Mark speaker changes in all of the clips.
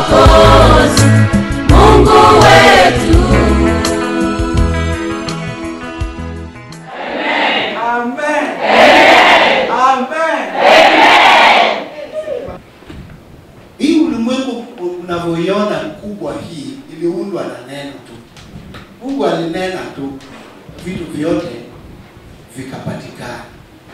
Speaker 1: Mwokozi, Mungu wetu.
Speaker 2: Amen. Amen. Hii ulimwengu unavyoiona kubwa hii iliundwa na neno tu. Mungu alinena tu, vitu vyote vikapatikana.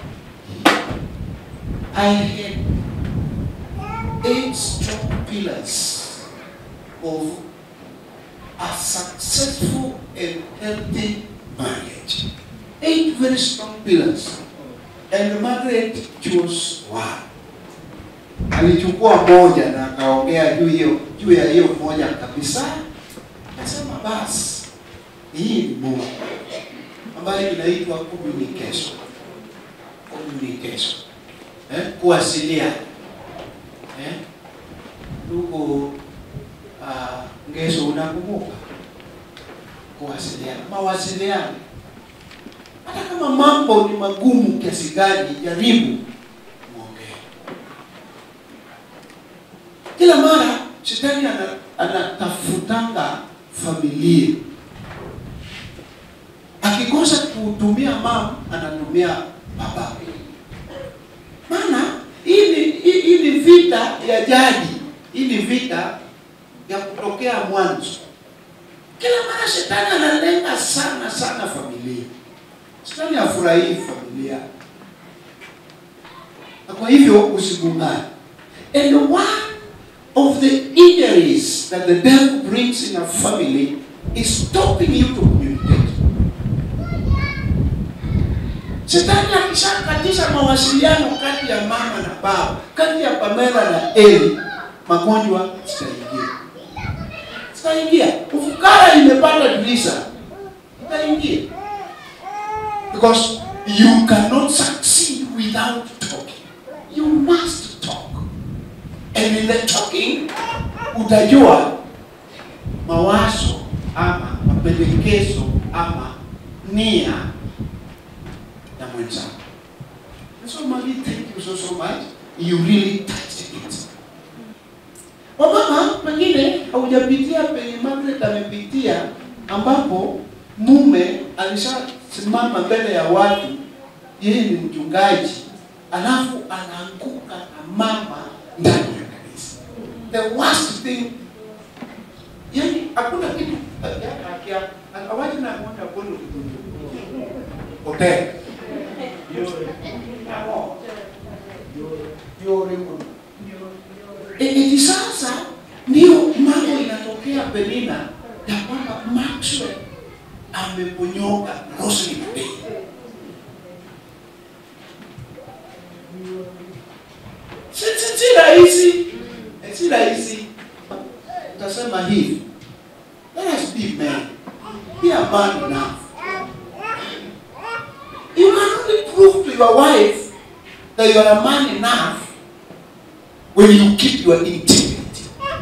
Speaker 2: I had eight strong pillars of a successful and healthy marriage. Eight very strong pillars. And Margaret chose one. Alichukua moja na akaongea juu hiyo juu ya hiyo moja kabisa. Akasema basi hii ni Mungu ambayo inaitwa communication. Communication. Eh? Kuwasiliana. Eh? Ndugu uh, Ngeso unakumbuka? Kuwasiliana. Mawasiliano hata kama mambo ni magumu kiasi gani, jaribu muongee. Kila mara shetani ana- anatafutanga familia, akikosa kutumia mama anatumia baba. Maana hii ni hii hii ni vita ya jadi, hii ni vita ya kutokea mwanzo. Kila mara shetani analenga sana sana familia. Shetani hafurahii familia, na kwa hivyo usigungane. And one of the injuries that the devil brings in a family is stopping you to communicate. Shetani akishakatisha mawasiliano kati ya mama na baba, kati ya Pamela na Eli, magonjwa zitaingia, zitaingia. Ufukara imepata dirisha, itaingia because you cannot succeed without talking. You must talk. And in the talking, utajua mawazo ama mapendekezo ama nia ya mwenzako. And so Mami, thank you so so much. You really touched it. Wamama, pengine haujapitia penye Margaret amepitia ambapo mume alishasimama mbele ya watu, yeye ni mchungaji, alafu anaanguka na mama ndani ya kanisa. The worst thing, yani hakuna kitu awaji na mwenda kono hotel Eti sasa ndio mambo inatokea Penina ya kwamba Maxwell ameponyoka Rosary Day. Si si si rahisi, Eh, si rahisi. Utasema hivi, let us be men, be a man enough. You can only prove to your wife that you are a man enough when you keep your integrity.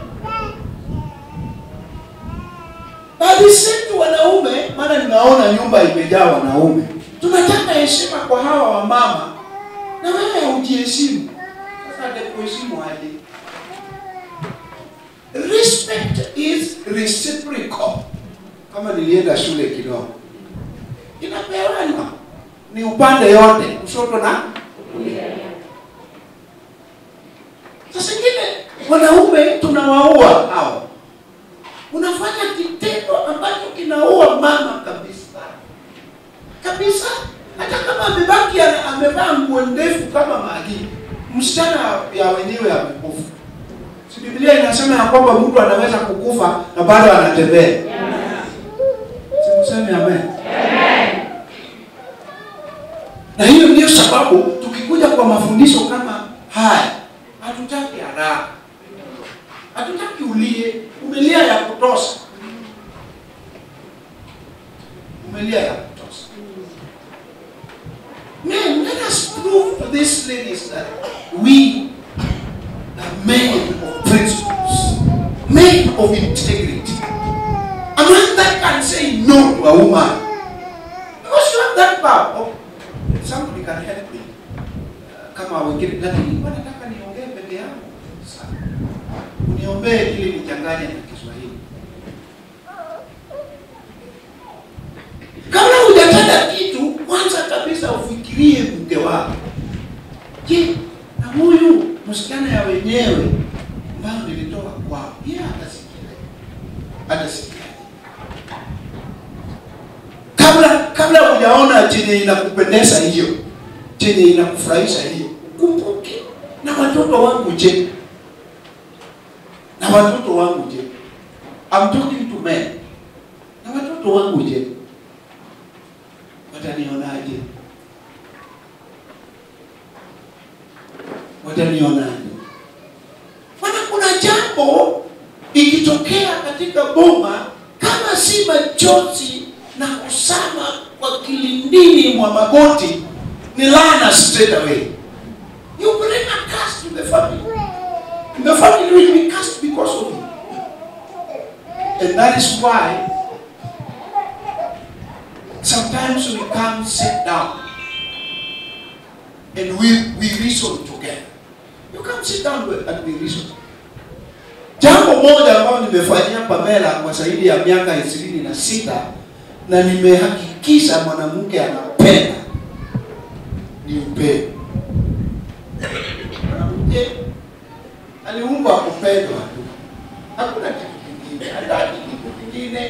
Speaker 2: Bali sisi wanaume, maana ninaona nyumba imejaa wanaume, tunataka heshima kwa hawa wamama, na wewe haujiheshimu. Sasa atakuheshimu aje? Respect is reciprocal. Kama nilienda shule kidogo, inapewana ni upande yote, kushoto na Sasa ingine wanaume tunawaua hao, unafanya kitendo ambacho kinaua mama kabisa kabisa. Hata kama amebaki ana- amevaa nguo ndefu kama Magi, msichana ya wenyewe amekufa. Si Biblia inasema ya kwamba mtu anaweza kukufa na bado anatembea? Simseme amen. Na hiyo ndio sababu tukikuja kwa mafundisho kama haya, hatutaki haraka, hatutaki ulie. Umelia ya kutosha, umelia ya kutosha. Men, let us prove to these ladies that we are men of principles, men of integrity. A man that can say no to a woman because you have that power. Oh, somebody can help me. Uh, kama wengine lakini nilikuwa nataka niongee peke yangu. Sawa. uniombee ili nichanganye na Kiswahili. Kabla hujatenda kitu, kwanza kabisa ufikirie mke wako. Je, na huyu msichana ya wenyewe ambayo nilitoka kwao, yeye atasikia atasikia kabla kabla hujaona chenye inakupendeza hiyo chenye inakufurahisha hiyo, kumbuke na watoto wangu je, na watoto wangu je, I'm talking to men, na watoto wangu je, watanionaje? Watanionaje? Maana kuna jambo ikitokea katika boma, kama si machozi na kusama kwa kilindini mwa magoti, ni laana straight away. You bring a curse to the family. The family will be cursed because of you. And that is why sometimes we come sit down and we, we reason together. You come sit down with- and we reason. Jambo moja ambayo nimefanyia Pamela kwa zaidi ya miaka ishirini na sita na nimehakikisha mwanamke anapenda ni upendo. Mwanamke aliumbwa kupendwa tu, hakuna kitu kingine, hataki kitu kingine.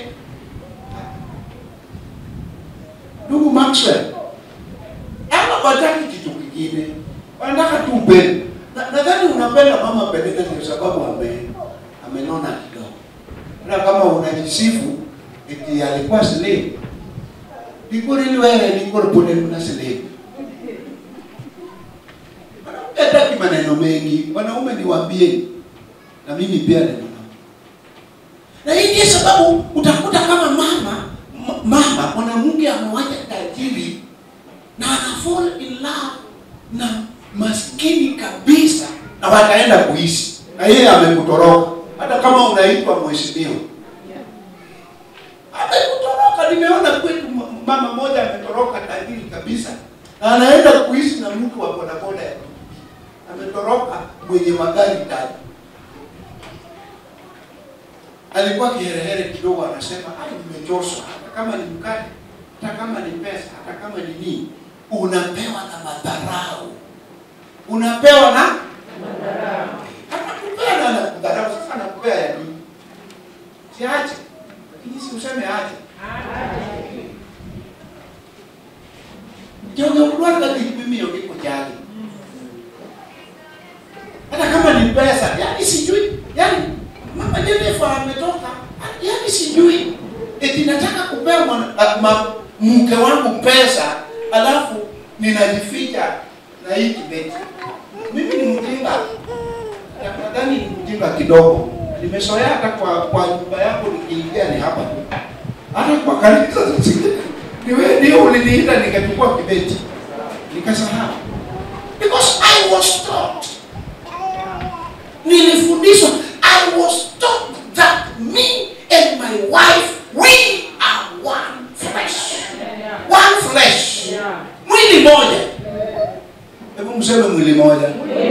Speaker 2: Ndugu Maxwell, ama wataki kitu kingine, wanataka tu upendo. Na- Nadhani unapenda mama Penina kwa sababu ame amenona kidogo, na kama unajisifu eti alikuwa slave, likurili wewe likuripone kuna slave Mwanamke hataki maneno mengi, wanaume niwaambieni, na mimi pia ni mwanaume. Na hii ndiyo sababu utakuta kama mama m- mama mwanamke amewacha tajiri na ana fall in love na maskini kabisa, na wataenda kuishi na yeye amekutoroka, hata kama unaitwa mheshimiwa amekutoroka. Nimeona kwetu m- mama moja ametoroka tajiri kabisa, na anaenda kuishi na mtu wa bodaboda ya pikipiki. ametoroka mwenye magari tatu. Alikuwa kiherehere kidogo, anasema ai, nimechoshwa. Hata kama ni mkate, hata kama ni pesa, hata kama ni nini, unapewa na madharau, unapewa na anakupea na anakudharau. Sasa anakupea ya nini? Siache, lakini si useme ache. Jonge kudwara kipimio kiko jali hata kama ni pesa, yani sijui, yani mama Jennifer ametoka, yani sijui eti nataka kupea mwana, a, ma, mke wangu pesa alafu ninajificha na hii kibeti. Mimi ni mjinga, Na- nadhani ni mjinga kidogo. Nimezoea hata kwa kwa nyumba yangu nikiingia ni hapa tu, hata kwa kanisa zingine ni wewe ndio uliniita nikachukua kibeti nikasahau, because I was taught nilifundishwa i was taught that me and my wife we are one flesh one flesh mwili moja hebu mseme mwili moja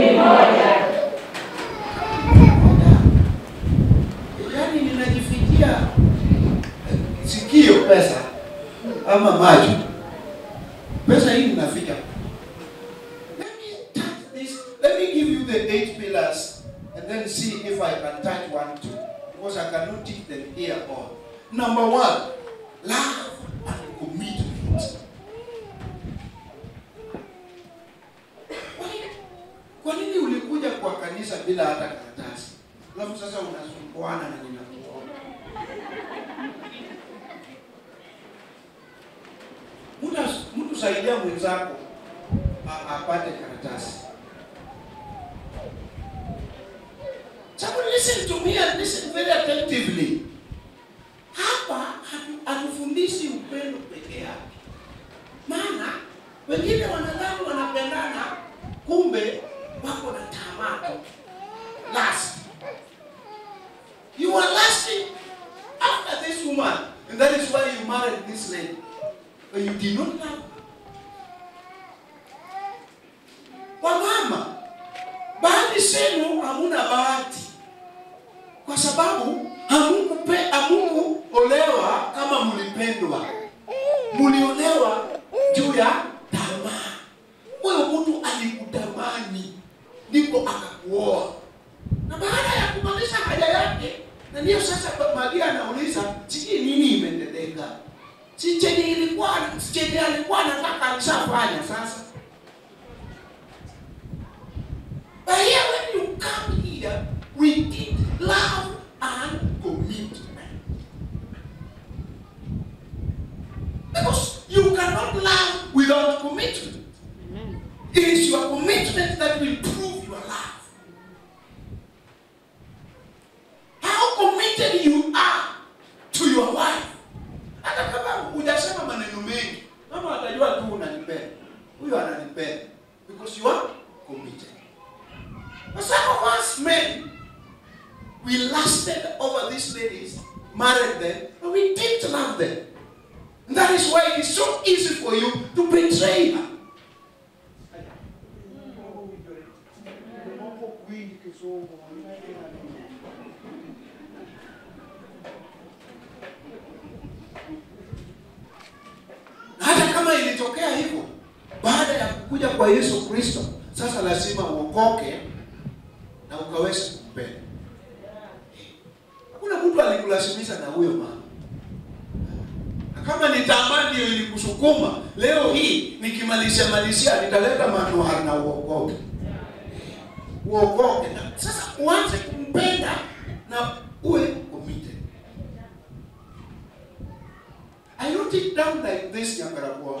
Speaker 2: yaani ninajifikia eh, sikio pesa ama macho pesa hii ninaficha Let me touch this. Let me give you the eight pillars and then see if I can touch one too. Because I cannot teach them here all. Number one, love and commitment. Kwa nini- Kwa nini ulikuja kwa kanisa bila hata karatasi? Alafu sasa unasumbuana na ninakuona. Mtu mtu saidia mwenzako a- apate karatasi. Someone listen to me and listen very attentively. Hapa hatu- hatufundishi upendo peke yake, maana wengine wanadhani wanapendana, kumbe wako na tamaa tu. Last, you are lasting after this woman, and that is why you married this lady, but you did not love her. Wamama, baadhi zenu hamuna bahati, kwa sababu hamukupe hamukuolewa kama mlipendwa, mliolewa juu ya tamaa. Huyo mtu alikutamani ndipo akakuoa, na baada ya kumaliza haja yake, na ndiyo sasa Maria anauliza sijui nini imetendeka, si chenye ilikuwa chenye alikuwa anataka alishafanya sasa. But here when you come here, we need love and commitment. Because you cannot love without commitment. It is your commitment that will prove your love. How committed you are to your wife. Hata kama hujasema maneno mengi, mama atajua tu unanipenda. Huyo ananipenda because you are committed. But some of us men, we lusted over these ladies, married them, but we didn't love them. And that is why it is so easy for you to betray her. Na hata kama ilitokea hivyo baada ya kuja kwa Yesu Kristo, sasa lazima uokoke na ukaweze kumpenda. Hakuna mtu alikulazimisha na huyo mama. Na kama ni tamaa ndio ilikusukuma, leo hii nikimalizia malizia nitaleta manuhari na uokoke. Uokoke na sasa uanze kumpenda na uwe committed. I wrote it down like this, Nyangarabuo.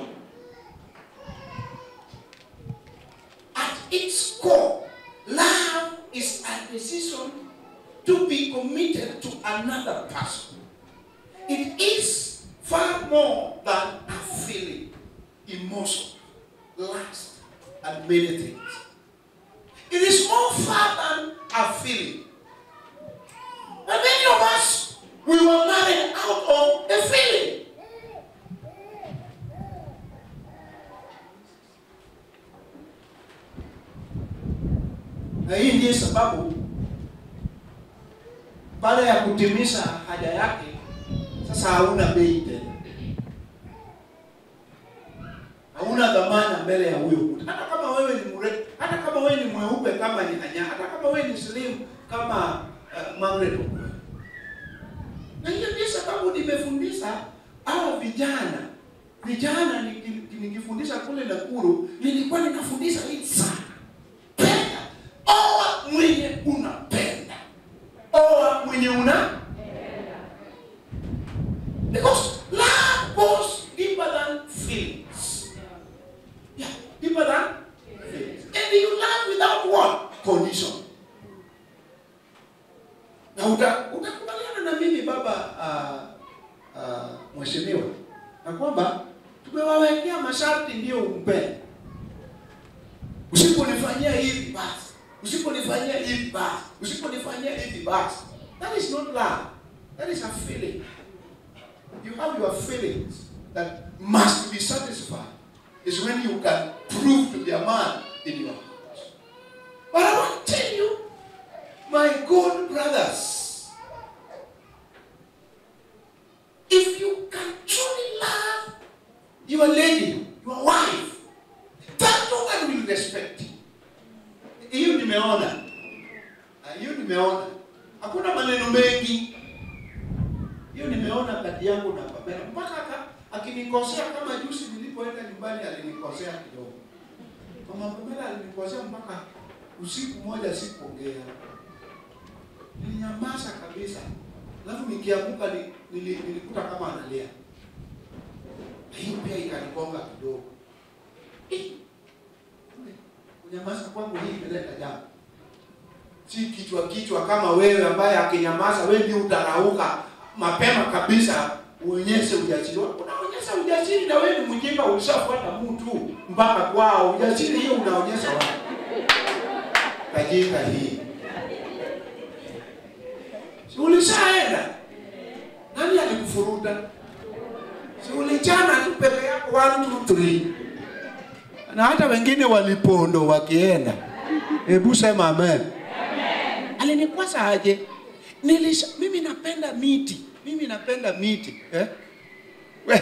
Speaker 2: At its core, love is a decision to be committed to another person. It is far more than a feeling, emotion, lust, and many things. It is more far than a feeling. And many of us, we were married out of a feeling. Na hii ndiyo sababu baada ya kutimiza haja yake, sasa hauna bei tena, hauna dhamana mbele ya huyo mtu. Hata kama wewe ni mre, hata kama wewe ni mweupe kama ni anya, hata kama wewe ni slim kama uh, Margaret Okwara. Na hiyo ndiyo sababu nimefundisha hawa vijana vijana, niki- nikifundisha kule Nakuru, nilikuwa ninafundisha hii sana penda oa mwenye unapenda oa mwenye una because love goes deeper than feelings yeah deeper than feelings and you love without what condition na uta utakubaliana na mimi baba uh, uh, mheshimiwa na kwamba tumewawekea masharti ndio umpende usiponifanyia hivi basi usiponifanyia hivi basi usiponifanyia hivi basi that is not love that is a feeling you have your feelings that must be satisfied is when you can prove to be a man in your heart but i want to tell you my good brothers if you can truly love your lady your wife that woman will respect you. Hiyo nimeona, Ah, hiyo nimeona, hakuna maneno mengi. Hiyo nimeona kati yangu na Pamela, mpaka aka- akinikosea kama juzi nilipoenda nyumbani alinikosea kidogo. Mama Pamela alinikosea mpaka usiku moja sikuongea, nilinyamaza kabisa, alafu nikiamuka ni, nili, nilikuta kama analia. Hiyo pia ikanigonga kidogo. Eh, kunyamaza kwangu hii imeleta jambo, si kichwa kichwa kama wewe ambaye akinyamaza wewe ndio utarauka mapema kabisa uonyeshe ujasiri wako. Unaonyesha ujasiri na wewe ni mjinga, ulishafuata mtu mpaka kwao. Ujasiri hiyo unaonyesha wapi? Kajika hii si ulishaenda? Nani alikufuruta? Si ulichana tu peke yako, one two three na hata wengine walipondo wakienda. Hebu sema amen. Alinikwasa aje? nilisha mimi napenda miti mimi napenda miti eh? we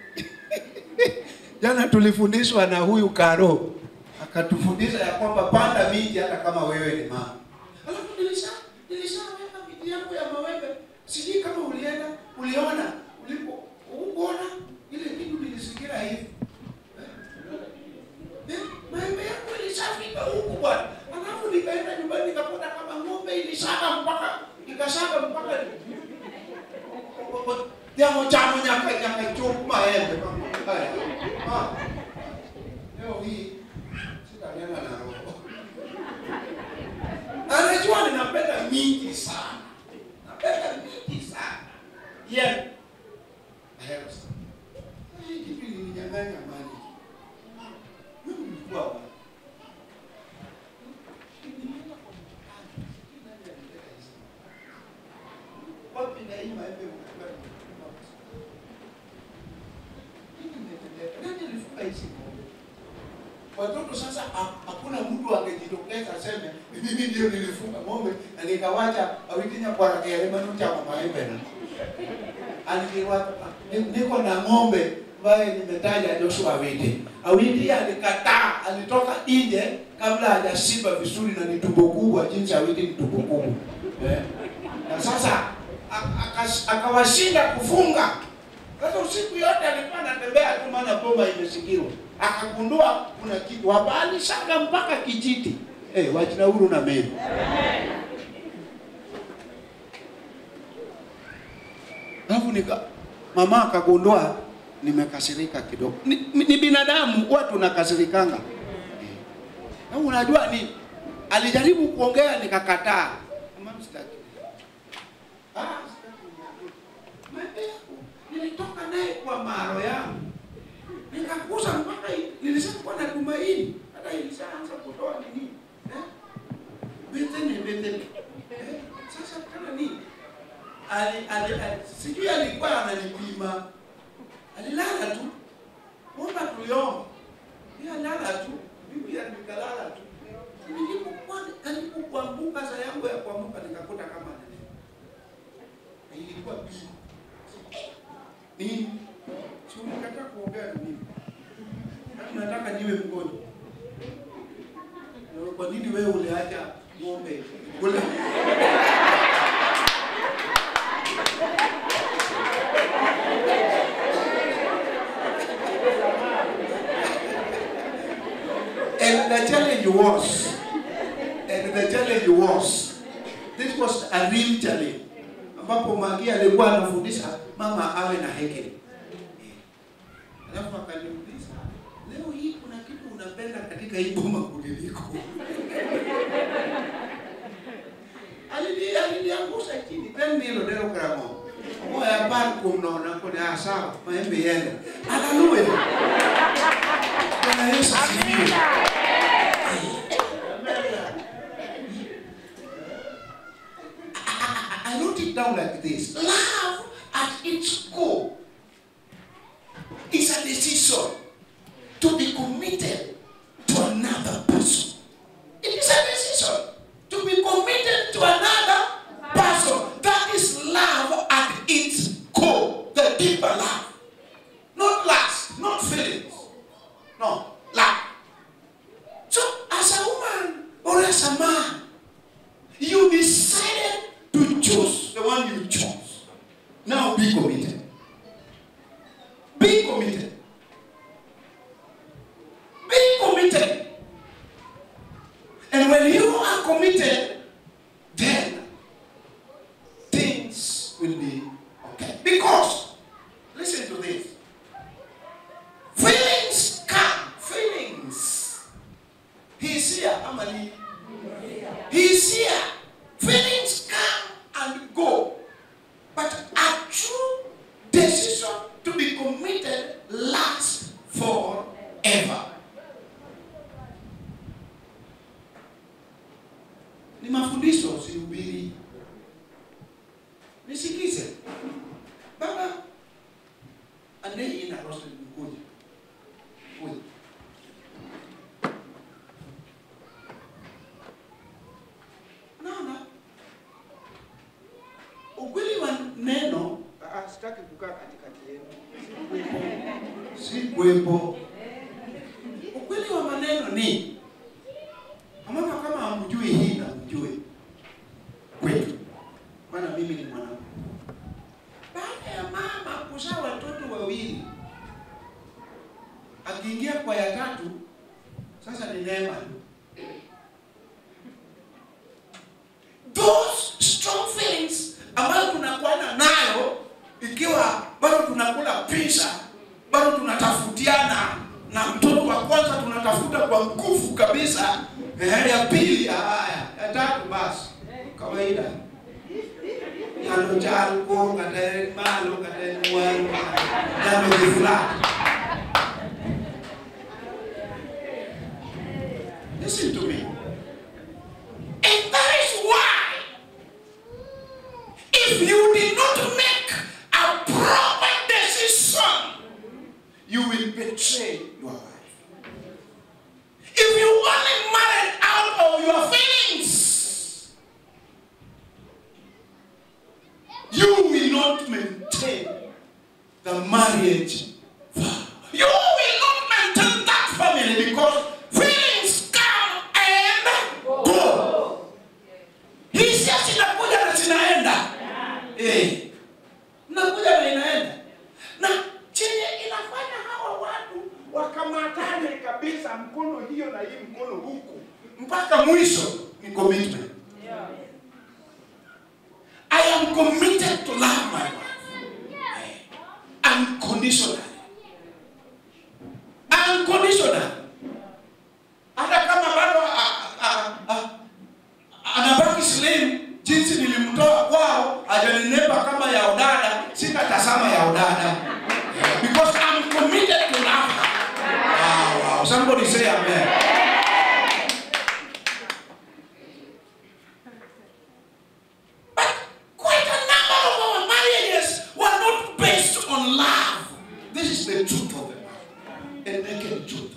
Speaker 2: jana tulifundishwa na huyu karo akatufundisha ya kwamba panda miti hata kama wewe ni mama alafu nilisha nilishaweka miti yangu ya mawembe sijui kama ulienda uliona ulipo ukuona ile kitu nilisikia hivi Eh, maembe yangu ilishafika huku bwana. Alafu nikaenda nyumbani nikakuta kama ng'ombe ilishaka mpaka ikashaka mpaka jamo chamo nyaka nyaka chupu maembe kama haya. Ah. Leo hii sitanena na roho. Anajua ninapenda mingi sana. Napenda mingi sana. Yeah. Hero sana. Hii kitu ilininyang'anya mali. Mimi nilikuwa wapi? Nilienda kwa mkutano. Sijui nani alileta hizi. Wapi na hii maembe mkubwa ni mkubwa? Nini imetendeka? Nani alifunga hizi ng'ombe? Watoto sasa ha- hakuna mtu angejitokeza aseme mimi ndio nilifunga ng'ombe na nikawacha awitinya kwa kielema cha maembe na alikiwa niko na ng'ombe ambaye nimetaja Joshua Awiti. Awiti alikataa, alitoka nje kabla hajashiba vizuri na ni tumbo kubwa, jinsi Awiti ni tumbo kubwa eh. Na sasa a- akas- akawashinda kufunga. Sasa usiku yote alikuwa anatembea tu, maana boma imezingirwa. Akagundua kuna kitu wabali shaka mpaka kijiti eh, wachina huru na mimi Alafu nika mama akagundua nimekasirika kidogo. Ni, ni ni binadamu huwa tunakasirikanga. Na unajua ni alijaribu kuongea nikakataa. Mama sitaki. Ah, sitaki. Maembe yangu nilitoka naye kwa maro yangu. Nikakuza mpaka hii- nilisema kwa na tumaini. Hata ilishaanza kutoa nini? Eh? Betene betene. Eh? Sasa kana nini? ali, ali, ali, sijui alikuwa ananipima, alilala tu, omba tuliomba, yeye alala tu, mimi pia nikalala tu. Nilipokuwa alipokuamka saa yangu ya kuamka nikakuta kama nini, Na ilikuwa pili nini, si unakataa kuongea na mimi, Yaani nataka niwe mgonjwa. Na Kwa nini wewe uliacha ng'ombe kule? And the challenge was, and the challenge was, this was a real challenge, ambapo Magi alikuwa anafundisha mama awe na hekima. Alafu akaniuliza, leo hii kuna kitu unapenda katika hii boma kuliliko? Alini aliniangusha chini, tena hilo ndio karamo. Moya par kumnaona kuna sawa, maembe yale. Haleluya. Bwana Yesu asifiwe. I wrote it down like this. Love at its core is a decision to be committed to another person. It is a decision to be committed to another person. That is love at its core, the deeper love. Not lust, not feelings. No, love. So, as a woman or as a man, you decided to choose the one you chose. Now be committed. Be committed. Be committed. And when you are committed, then things will be okay. Because, listen to this. Feelings come. Feelings. He's here. Amali. He's here. Feelings come and go. But a true decision to be committed lasts forever. Ni mafundisho sihubiri. Nisikize. Baba andei ina rosto kuja. Kuja. Naona ukweli wa neno
Speaker 3: Ah, sitaki kukaa katikati yenu.
Speaker 2: si kuwepo. Ukweli wa maneno ni mama, kama hamjui hii na mjue kwetu, maana mimi ni mwanamke. Baada ya mama kuzaa watoto wawili, akiingia kwa ya tatu, sasa ni neema. Those strong feelings ambayo tunakuwa nayo ikiwa bado tunakula pizza, bado tunatafutiana na mtoto wa kwanza tunatafuta kwa nguvu kabisa, eh, ya pili haya, ya tatu basi kawaida yalo chalko kata en malo kata en waru yalo dhi flat. Listen to me. And that is why if you did not make a proper decision, you will betray your wife. If you only married out of your feelings, you will not maintain the marriage vow. You will not maintain that family because feelings come and go. Hisia zinakuja na zinaenda. Eh. Nakuja na inaenda. Na chenye inafanya hawa watu wakamatane kabisa mkono hiyo na hii mkono huku mpaka mwisho ni commitment. I am committed to love my wife. Unconditionally. Unconditionally. Hata kama bado a- a- a- anabaki slim jinsi nilimtoa kwao hajanenepa kama ya udada sitatazama ya udada because I'm committed to love her. Wow, wow. Somebody say amen. But quite a number of our marriages were not based on love. This is the truth of the matter. A naked truth.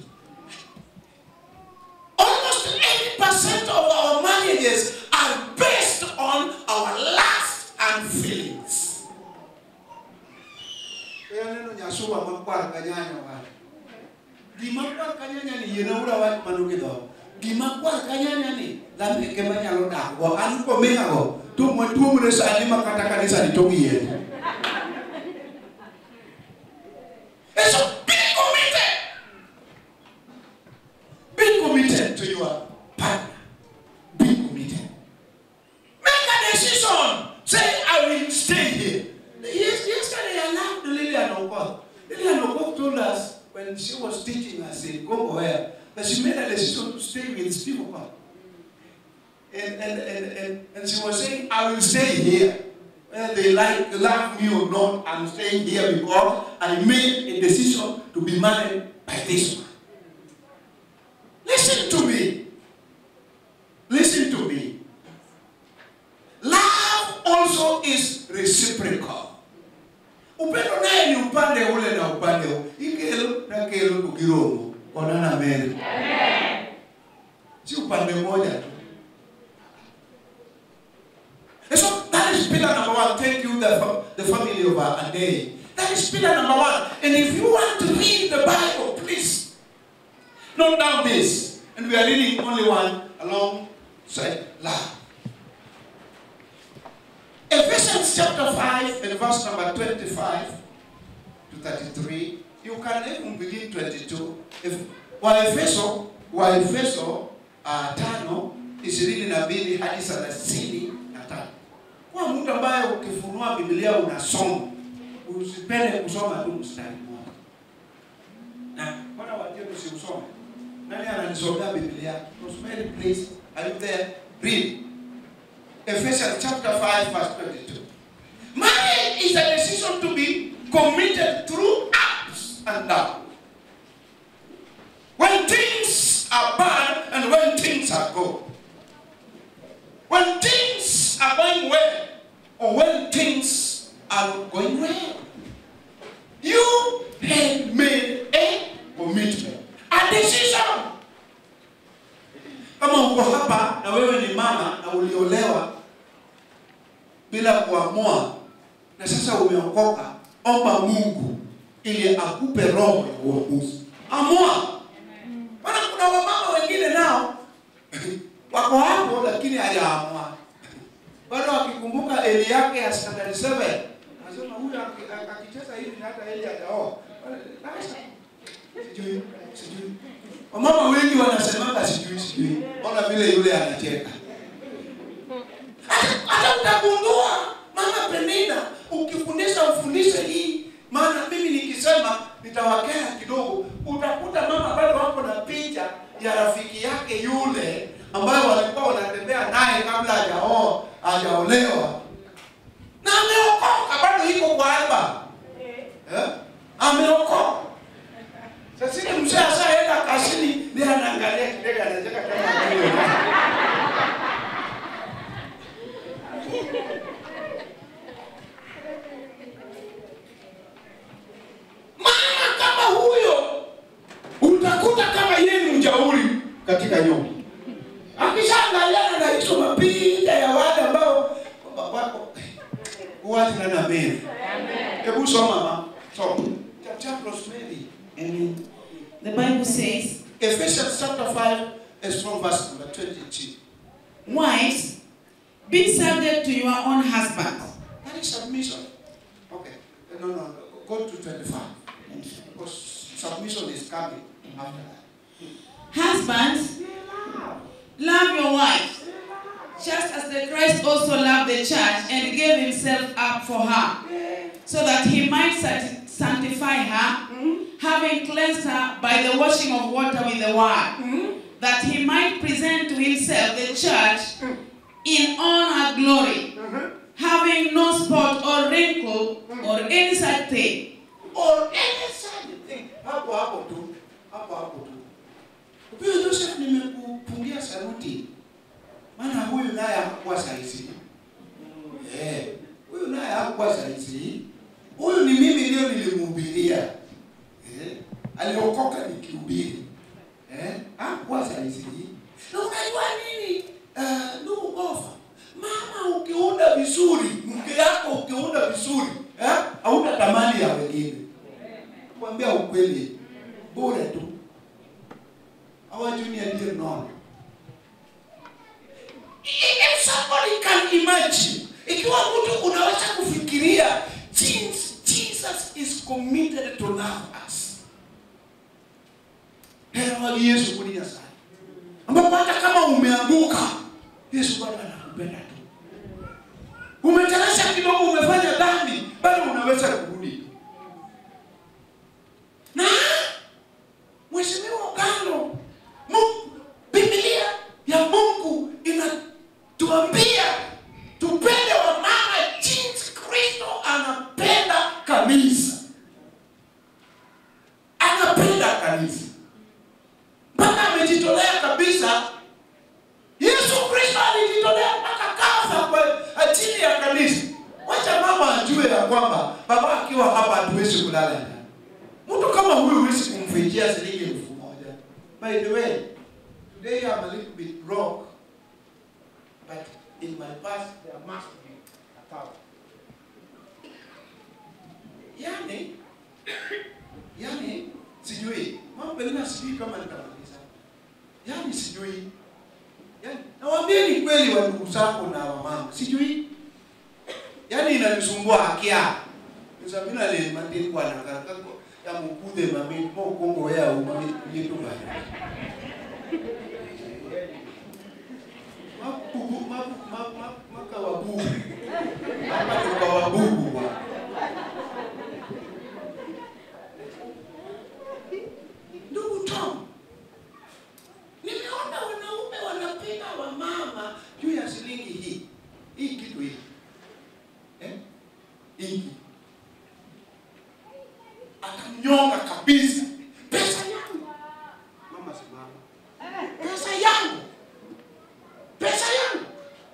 Speaker 2: Almost 80% of our marriages are based on our lust and feelings. Kaya neno nyasuwa makwar kanyanya wale. Gima kwar kanyanya ni yena ura wat manuki do. Gima kwar kanyanya ni lambe ke manyalo dak go an ko menga go. Tu mo tu mo sa ni makata kanisa ni tongi yen. And so be committed. Be committed to your partner. Be committed. Make a decision. Say, I will stay here. Yes, yesterday I loved Lillian Okoth. Lillian Okoth told us when she was teaching us in Congo Air that she made a decision to stay with Steve Okoth. And, and, and, and, and she was saying, I will stay here. Whether they like love me or not, I'm staying here because I made a decision to be married by this man. Listen to me. Listen to me. Love also is reciprocal. Upendo naye ni upande ule na upande ule. Ikelo na kelo tukiromo. Onana meri. Si upande moja tu. And so that is pillar number one. Thank you, the, fa- the family of a day. That is pillar number one. And if you want to read the Bible, please note down this. And we are reading only one alongside love. Ephesians chapter 5 and verse number 25 to 33. You can even begin 22. If, Waefeso, Waefeso uh, tano ishirini na mbili hadi thelathini na tano. Kwa mtu ambaye ukifunua Biblia unasoma, usipende kusoma tu mstari mmoja. Na mbona wajeni usiusome? Nani ananisomea Biblia? Rosemary, please. Are you there? Read. Ephesians chapter 5, verse 22. Marriage is a decision to be committed through ups and downs. When things are bad and when things are good. When things are going well or when things are not going well. You have made a commitment, a decision. Kama uko hapa na wewe ni mama na uliolewa, bila kuamua, na sasa umeokoka, omba Mungu ili akupe roho ya uamuzi. Amua. Maana kuna wamama wengine nao wako hapo, lakini hajaamua bado akikumbuka eli yake ya standard 7 anasema huyu aki- aki- akicheza hivi na hata eli hajaoa. Sasa, Sijui, sijui. Wamama wengi wanasemanga sijui sijui. Ona vile yule anacheka. Hata- Hata utagundua mama Penina, ukifundisha ufundishe hii, maana mimi nikisema nitawakera kidogo, utakuta mama bado wako na picha ya rafiki yake yule ambayo walikuwa wanatembea naye kabla hajaoa hajaolewa, na ameokoka, bado iko kwa alba eh? Ameokoka. Sasa ile mzee ashaenda kazini, ndiye anaangalia kidega, anacheka kama wewe. Mama kama huyo utakuta kama yeye ni mjauri katika nyumba. Akishaangaliana na hizo mapicha ya wale ambao wako watu na nameni. Hebu soma mama. Soma. Chapter Rosemary. Amen.
Speaker 4: The Bible says,
Speaker 2: Ephesians chapter 5 is from verse number 22.
Speaker 4: Wives, be subject to your own husbands.
Speaker 2: That is submission. Okay. No, no, no. Go to 25. Because submission is coming after that.
Speaker 4: Husbands, love your wives, just as the Christ also loved the church and gave himself up for her, so that he might sanct- sanctify her, having cleansed her by the washing of water with the word, that he might present to himself the church in all her glory, having no spot or wrinkle or any such thing.
Speaker 2: Or any such thing. Hapo hapo tu. Hapo hapo tu. Huyo Joseph nimekupungia saruti. Maana huyu naye hakuwa saizi. Eh, huyu naye hakuwa saizi. Huyu ni mimi ndio nilimhubiria. Eh, aliokoka nikihubiri. Eh, hakuwa saizi. Na unajua nini? Uh, ndugu Gofa, mama ukiunda vizuri, mke yako ukiunda vizuri, eh, hauna tamani ya wengine. Kwambia ukweli, bure tu. Our junior dear no. If somebody can imagine, ikiwa mtu unaweza kufikiria jinsi Jesus is committed to love us. Hero Yesu kulia sana. Ambapo hata kama umeanguka, Yesu bado anakupenda tu. Umeteleza kidogo, umefanya dhambi, bado unaweza kurudi. Na Mheshimiwa Ogalo, Mungu, Biblia ya Mungu inatuambia tupende wamama jinsi Kristo anapenda kanisa, anapenda kanisa mpaka amejitolea kabisa. Yesu Kristo alijitolea mpaka kafa kwa ajili ya kanisa. Wacha mama ajue ya kwamba baba akiwa hapa hatuwezi kulala ndani. Mtu kama huyu huwezi kumfikia shilingi elfu moja. By the way, today I'm a little bit broke, but in my past there must be a thousand. Yani, yani sijui mambo mengine sijui kama nitamaliza. Yani sijui. Yani nawaambieni kweli wa ndugu zangu na wamama, sijui. Yani inanisumbua haki yao. Nzamina le mandiri kwa nakaka ya mukudhe mami mo kongo ya umami yetu bana. Mabubu mabu mabu maka wabubu. Hapa ni kwa wabubu bwana. Ndugu Tom, nimeona wanaume wanapiga wamama juu ya shilingi hii hii kitu hii eh? hii akamnyonga kabisa. Pesa yangu mama, simama, pesa yangu, pesa yangu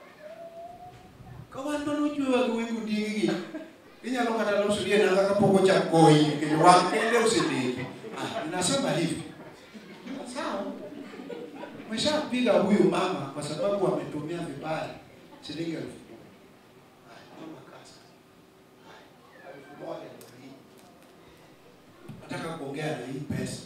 Speaker 2: kawanto nojue wagi wingu dingigi inyalo kata loso lie nanga kapoko cha koi kendo wang kende osedeki. Ah, ninasema hivi sawa, umeshapiga huyu mama kwa sababu ametumia vibaya shilingi elfu moja. pesa.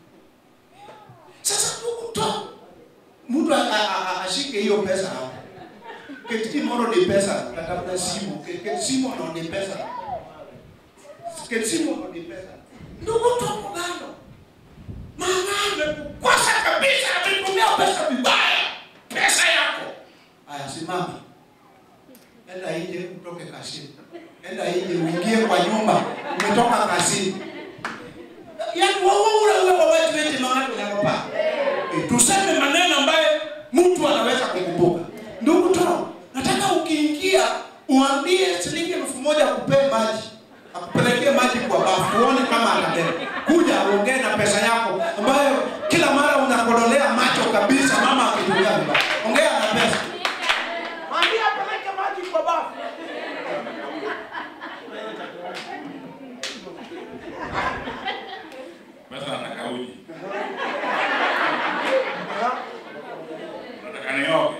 Speaker 2: Sasa ndugu to mtu a- a- a- ashike hiyo pesa hapo. Keti moro ni pesa, katafuta simu, Ke- keti simu ndo ni pesa. Keti simu ndo ni pesa. Ndugu to mgano. Mama amekukosa kabisa, ametumia pesa vibaya. Pesa yako. Aya, simama. Enda nje utoke kazini. Enda nje uingie kwa nyumba. Umetoka kazini. Yaani wewe ule ule wa watu wote mahali unapapa. E, tuseme maneno ambayo mtu anaweza kukumbuka. Ndugu to, nataka ukiingia uambie shilingi elfu moja akupee maji. Akupelekee maji kwa bafu. Uone kama atabeba. Kuja uongee na pesa yako ambayo kila mara unakodolea macho kabisa mama akitumia vibaya. Ongea na pesa.
Speaker 3: Mwambie apeleke maji kwa bafu.
Speaker 5: Pesa nataka uji. Nataka nioge.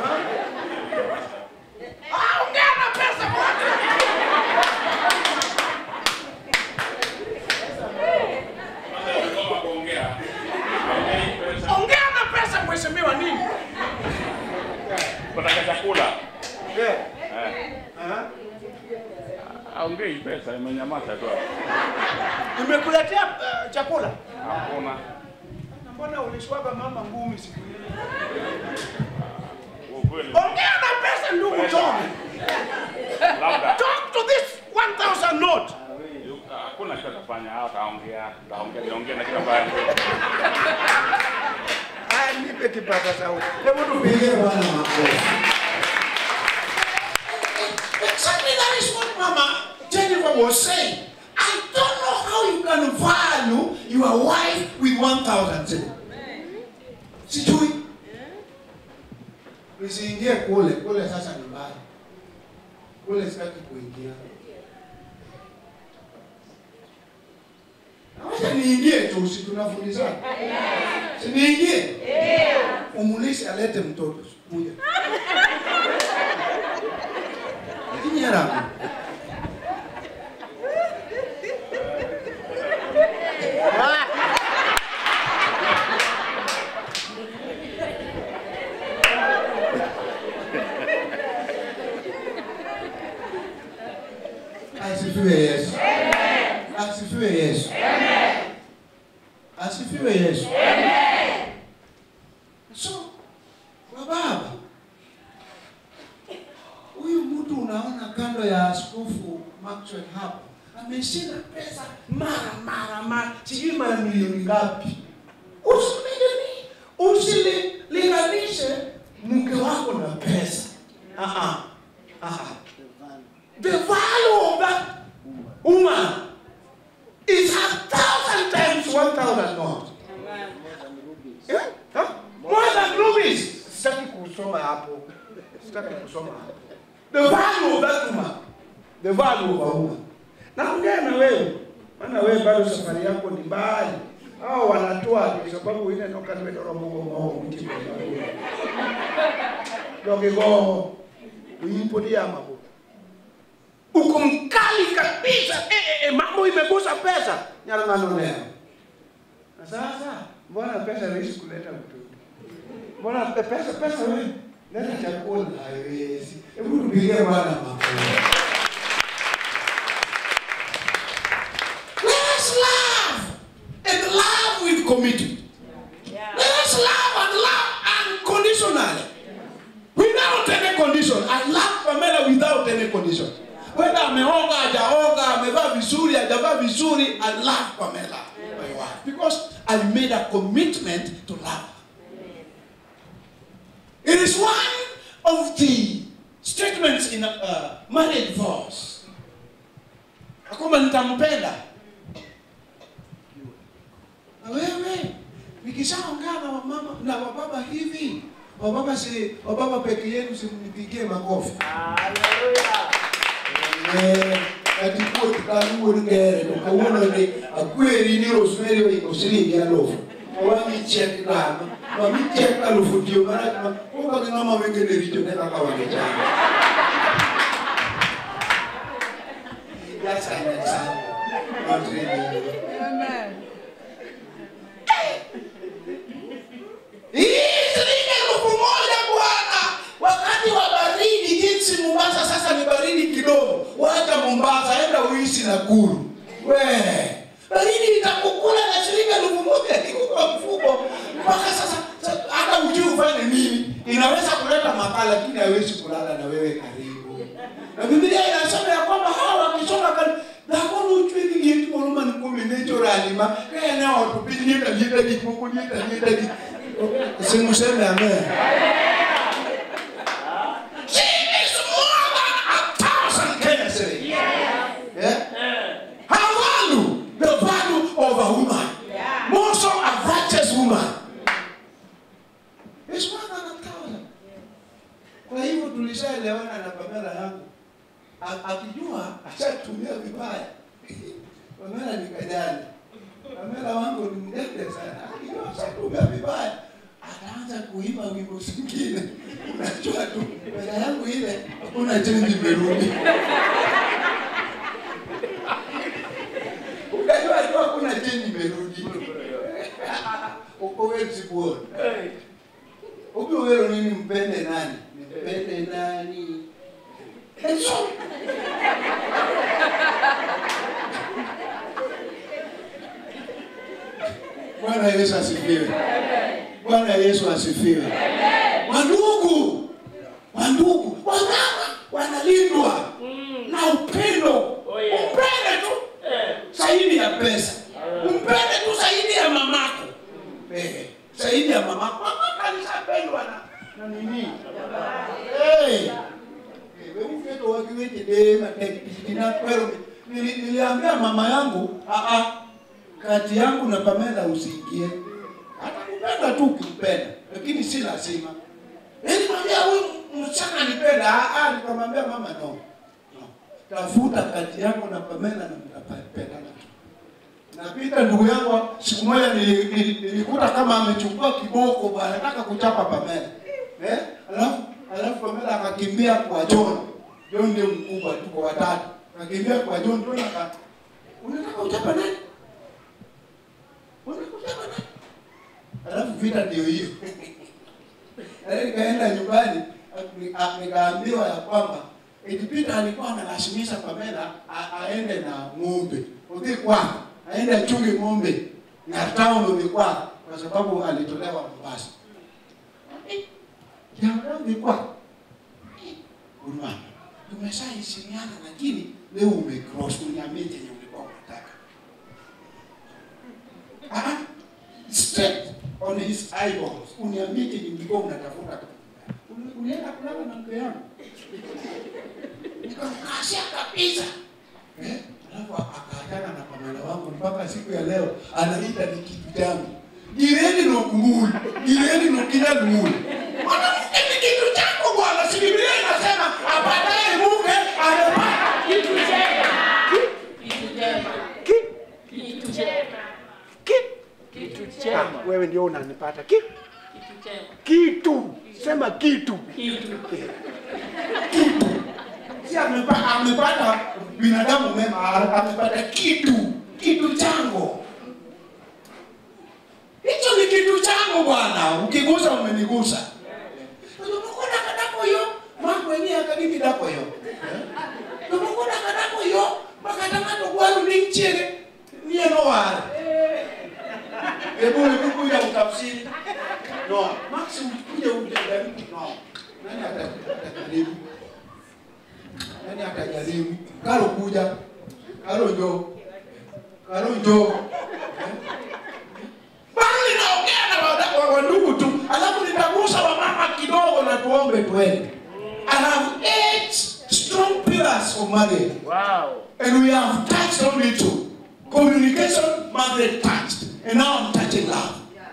Speaker 3: Ah, ongea na pesa bwana.
Speaker 5: Sasa ukigoma kuongea. Ongei pesa.
Speaker 3: Ongea na pesa mheshimiwa nini?
Speaker 5: Nataka chakula.
Speaker 3: Eh.
Speaker 5: Eh.
Speaker 3: Aha.
Speaker 5: Aongei pesa imenyamaza tu.
Speaker 3: Nimekuletea uh, chakula.
Speaker 5: Hakuna.
Speaker 3: Na Mbona ulishwaga mama ngumi siku ile?
Speaker 5: Ukweli.
Speaker 3: Ongea na pesa ndugu
Speaker 5: Pesa.
Speaker 3: Tom.
Speaker 5: Labda.
Speaker 3: Talk to this 1000 note.
Speaker 5: Hakuna kitu atafanya hata aongea. Taongea niongee na kila baya.
Speaker 3: Haya nipe kipaza sauti. Hebu tu
Speaker 2: Tupigie Bwana makofi. Exactly that is what Mama Jennifer was saying. I don't know how you can value your wife with 1,000 shillings. Sijui. Usiingie kule, kule sasa ni mbaya. Kule sitaki kuingia. Na Wacha niingie tu, si tunafundishana. Si niingie? Umulishe alete mtoto kuja. Lakini haramu. Asifiwe Yesu. Asifiwe Yesu. Asifiwe Yesu. So, kwa baba, huyu mtu unaona kando ya askofu Maxwell hapo ameshinda pesa mara mara mara, sijui mara milioni ngapi. Usilini, usililinganishe mke wako na pesa. Ah ah. The value of that woman is a thousand times one thousand not. Yeah? Huh? More than rubies.
Speaker 3: sitaki kusoma hapo. Sitaki kusoma hapo.
Speaker 2: The value of that woman. The value of a woman. Naongea na wewe. Maana wewe bado safari yako ni mbali. Hao wanatoa kwa sababu ile noka nimedoro mungu mao mti. Doge go. Uyipodia mambo. Uko mkali kabisa. Eh, eh, eh, mambo imegusa pesa. Nyara ngano leo. Na sasa mbona pesa rahisi kuleta mtoto? Mbona pe- pesa pesa wewe? Leta chakula haiwezi. Hebu tupigie Bwana makofi. Let us love and love with commitment. Let us love and love unconditionally. Without any condition. I love Pamela without any condition. Whether ameoga, hajaoga, amevaa vizuri, hajavaa vizuri, I love Pamela, my wife. Because I made a commitment to love her. It is one of the statements in uh, marriage vows. Ya kwamba nitampenda. Na wewe nikishaongea na wamama na wababa hivi, wababa si wababa peke yenu simnipigie makofi. Eh, katikuo tukaluo nikere tukauona ni akweri ni rosemary osiri ya lofu. Wami check lama, wami check alufu dio mara kama kwa kama ngama wengine rijo nenda kwa wangecha. That's an example. Not really. Mombasa, enda uishi Nakuru. We, baridi itakukula na shilingi elfu moja iko kwa mfuko mpaka sasa. sa- Hata ujui ufanye nini, inaweza kuleta makala, lakini haiwezi kulala na wewe karibu. Na Biblia inasema ya kwamba hawa wakisonga karibu dhakoni uchwili lieti moluma ni kumi necho ralima kaya nao tupili nyeta nyeta di kuku nyeta nyeta di simuseme amen She is more than a thousand Kenya cedis. Yeah? Her value, the value of a woman, more so a virtuous woman, is more than a thousand. Kwa hivyo tulishaelewana na Pamela yangu, A- akijua ashatumia vibaya. Pamela ni kajani, Pamela wangu ni mdende sana, akijua ashatumia vibaya ataanza kuimba wimbo zingine. Unajua tu Pamela yangu ile hakuna chenji imerudi. Unajua tu hakuna chenji imerudi. Uko wewe sikuona. Ubi wewe nini mpende nani? Mpende nani? Eso. Bwana Yesu asifiwe. Bwana Yesu asifiwe. Wandugu, wandugu, wamama wanalindwa na upendo. Umpende tu zaidi ya pesa, umpende tu zaidi ya mamako, eh, zaidi ya mamako. Mamako alishapendwa na na nini? Eh, wemufeto wakiweche dema tekina kwelo. Nili- Niliambia mama yangu, ah ah, kati yangu na Pamela usiingie. Atakupenda tu ukimpenda, lakini si lazima. Yaani mwambia huyu msichana anipenda, ah ah, nikamwambia mama no. No. Tafuta kati yako na Pamela na mtapendana tu. Napita ndugu yangu, siku moja nili- nili- nilikuta kama amechukua kiboko bwana, anataka kuchapa Pamela. Eh? Alafu alafu Pamela akakimbia kwa John. John ndio mkubwa, tuko watatu. Akakimbia kwa John, John aka unataka kuchapa nani? Unataka kuchapa nani? Alafu vita ndio hiyo. Alafu nikaenda nyumbani nika- nikaambiwa ya kwamba eti Peter alikuwa analazimisha Pamela a- aende na ng'ombe. Udhi kwako, aende achunge ng'ombe na town udhi kwako kwa sababu alitolewa Mombasa. Ya udhi kwako. Uruma. Tumeshaheshimiana lakini leo umecross uniambie chenye ulikuwa unataka. Ah, straight on his eyeballs. Uniambie chenye ulikuwa unatafuta. Uli- Ulienda kulala na mke yangu. Nikamkashia kabisa. Eh? Alafu akaachana na Pamela wangu mpaka siku ya leo anaita ni kitu changu. Gireni no kumuli, gireni no kila lumuli. Mwanamke ni kitu chako bwana, si Biblia inasema apataye mke amepata
Speaker 1: Kitu chema. Kitu chema. Kitu chema. Kitu chema.
Speaker 3: Wewe ndio unanipata ki
Speaker 1: Kitu chema.
Speaker 3: kitu, sema kitu.
Speaker 1: Kitu.
Speaker 2: si amepata, amepata binadamu mema, amepata kitu kitu changu. Hicho ni kitu changu bwana, ukigusa umenigusa. Tumekona kadako yo mambo yenyewe akadimi dako yo. Tumekona kadako yo makatamato kwaru ni nchere niye no wale. Hebu hebu kuja utafsiri. No, Max kuja ujadili. No. Nani atajaribu? Nani atajaribu? Karo kuja. Karo njoo. Karo njoo. Bado ninaongea na wada- wa- wa ndugu tu, alafu nitagusa wamama kidogo na tuombe twende. I have eight strong pillars of marriage.
Speaker 1: Wow.
Speaker 2: And we have touched on it too. Communication, Margaret touched. And now I'm touching love.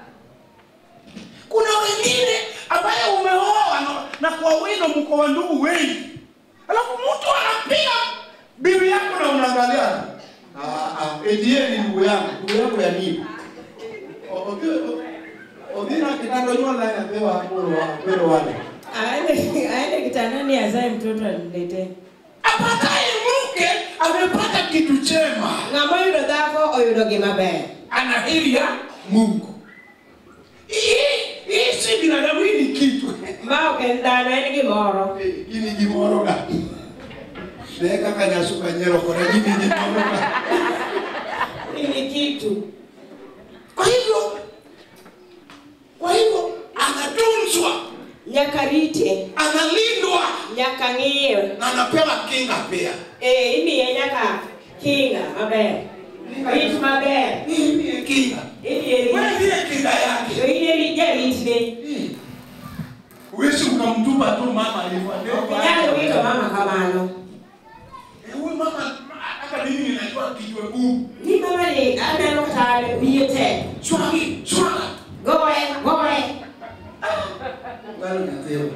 Speaker 2: Kuna wengine ambaye umeoa na, na kwa wino mko wa ndugu wengi, alafu mtu anapiga bibi yako na unaangalia ah, ah, eti yeye ni ndugu yangu, ndugu yako ya nini? O- obi- o- Odina kitando nyola inapewa apolo wa apolo wale.
Speaker 6: aende aende kitandani azae mtoto aniletee
Speaker 2: Apataye mke amepata kitu chema.
Speaker 6: ng'ama oyudo dhako oyudo gima ber
Speaker 2: ana heri ya Mungu. Hii hii si binadamu, hii ni kitu.
Speaker 6: ma ok en dhano en gimoro
Speaker 2: Hii ni gimoro gani? naye kaka nyasuka nyeroko lakini ninaona
Speaker 6: Ni kitu.
Speaker 2: kwa hivyo kwa hivyo anatunzwa
Speaker 6: Nyaka rite,
Speaker 2: analindwa
Speaker 6: nyaka ng'iyo.
Speaker 2: na anapewa kinga pia
Speaker 6: Eh, imiye nyaka kinga maber. Rit maber.
Speaker 2: hii ni kinga
Speaker 6: Imiye
Speaker 2: wewe
Speaker 6: rit.
Speaker 2: ndiye kinga yake
Speaker 6: To in eri jaritne.
Speaker 2: huwezi ukamtupa tu mama alivyo
Speaker 6: Inyalo wito mama kamano.
Speaker 2: Eh, huyu mama hata mimi ninajua kijwe gumu
Speaker 6: Ni mama ni aneno kata wiye tek.
Speaker 2: swagi swaga
Speaker 6: Goye, goye.
Speaker 2: bado nyatheo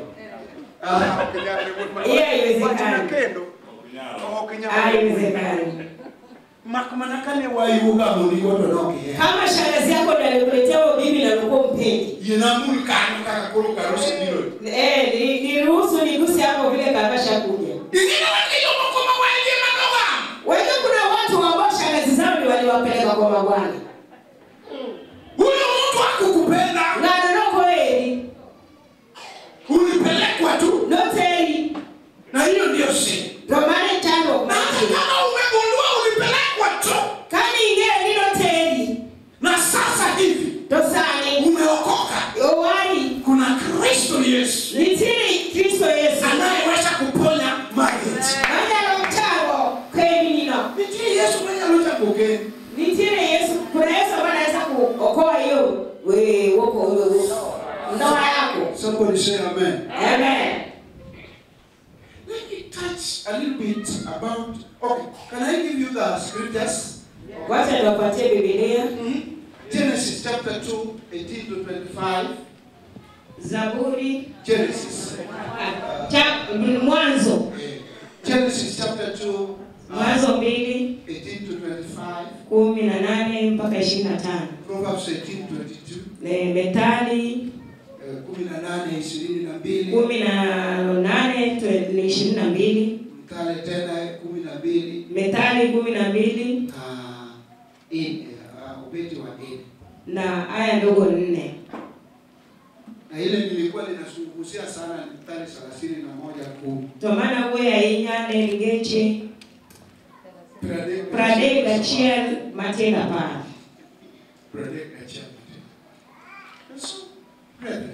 Speaker 6: Iya haiwezekani.
Speaker 3: kendo
Speaker 6: Haiwezekani.
Speaker 2: mak mana kane wayuoga mondigo to nokiye
Speaker 6: Kama shangazi yako ndiye alikuletea bibi na ulikuwa mpendi.
Speaker 2: yienamul kanyo kaka koro karusi biro
Speaker 6: Eh, ni- niruhusu niguse hapo vile kabasha kuja.
Speaker 2: ingine wake jomoko mawaje madoga
Speaker 6: Wajua kuna watu ambao shangazi zao ni waliwapeleka kwa mabwana.
Speaker 2: huyo mtu akukupenda
Speaker 6: Ng'ano noko eri,
Speaker 2: ulipelekwa tu
Speaker 6: noteri,
Speaker 2: na hiyo ndio si
Speaker 6: to mane chandruok
Speaker 2: na hata
Speaker 6: mantie.
Speaker 2: kama umegundua ulipelekwa tu
Speaker 6: Kani ing'eyo ni noteri,
Speaker 2: na sasa hivi
Speaker 6: to sani
Speaker 2: umeokoka
Speaker 6: owari
Speaker 2: kuna kristo yesu
Speaker 6: nitiere Kristo Yesu.
Speaker 2: anayeweza kuponya mageti
Speaker 6: Manyalo chango keminino.
Speaker 2: nitie yesu mwenyalocha kogeni
Speaker 6: Nitiere Yesu, kuna Yesu ambaye anaweza kuokoa hiyo we woko wewe ndoa yako.
Speaker 2: somebody say amen
Speaker 6: Amen.
Speaker 2: let me touch a little bit about okay can i give you the scriptures
Speaker 6: Wacha niwapatie Biblia.
Speaker 2: genesis chapter 2 18 to 25
Speaker 6: Zaburi
Speaker 2: genesis
Speaker 6: ah, cha mwanzo
Speaker 2: Eh, Genesis chapter 2, uh,
Speaker 6: mwanzo mbili
Speaker 2: 18 to 25,
Speaker 6: kumi na nane mpaka ishirini na tano
Speaker 2: Proverbs 18, 22,
Speaker 6: Ne- Methali
Speaker 2: eh, 18, 22,
Speaker 6: kumi na nane twe- ni ishirini na mbili
Speaker 2: Mthali tena 12,
Speaker 6: Methali kumi na mbili
Speaker 2: uh, in, uh, ubeti wa in.
Speaker 6: na aya ndogo nne
Speaker 2: Na ile nilikuwa ninazungumzia sana ni Mthali 31 kumi.
Speaker 6: tomana wuoyo ahinya ne ngeche
Speaker 2: Pradek-
Speaker 6: pradek gachiel matin apar
Speaker 2: Pradek gachiel. And so, brethren,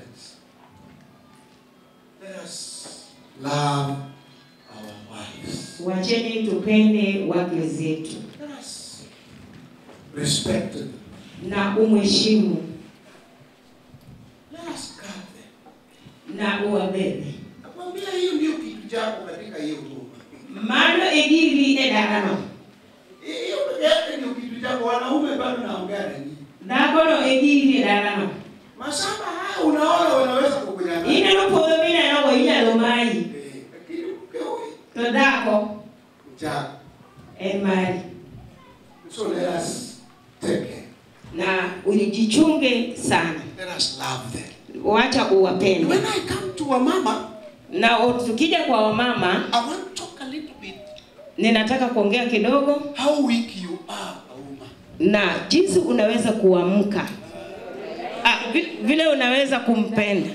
Speaker 2: let us love our wives.
Speaker 6: wacheni tupende wake zetu
Speaker 2: Let us respect them.
Speaker 6: na umheshimu
Speaker 2: Let us guard them.
Speaker 6: na uwabebe
Speaker 2: Nakwambia hiyo ndio kitu chako katika hiyo huduma.
Speaker 6: mano e giri e dalano
Speaker 2: Hiyo peke yake ndio kitu chako. Wanaume bado naongea na nyinyi.
Speaker 6: dhakono e giri e dalano
Speaker 2: Mashamba haya unaona wanaweza kukunyang'anya.
Speaker 6: ineno puodho minenogo inyalo mayi
Speaker 2: Eh, Lakini mke huyu
Speaker 6: to dhako
Speaker 2: ni chako.
Speaker 6: en mari
Speaker 2: So let us take care.
Speaker 6: na ujichunge sana
Speaker 2: Let us love them.
Speaker 6: wacha
Speaker 2: And
Speaker 6: uwapende
Speaker 2: when I come to a mama,
Speaker 6: na o- tukija kwa wamama
Speaker 2: I want to talk a little bit
Speaker 6: ninataka kuongea kidogo
Speaker 2: how weak you are, a woman.
Speaker 6: na jinsi unaweza kuamka ah, vi- vile unaweza kumpenda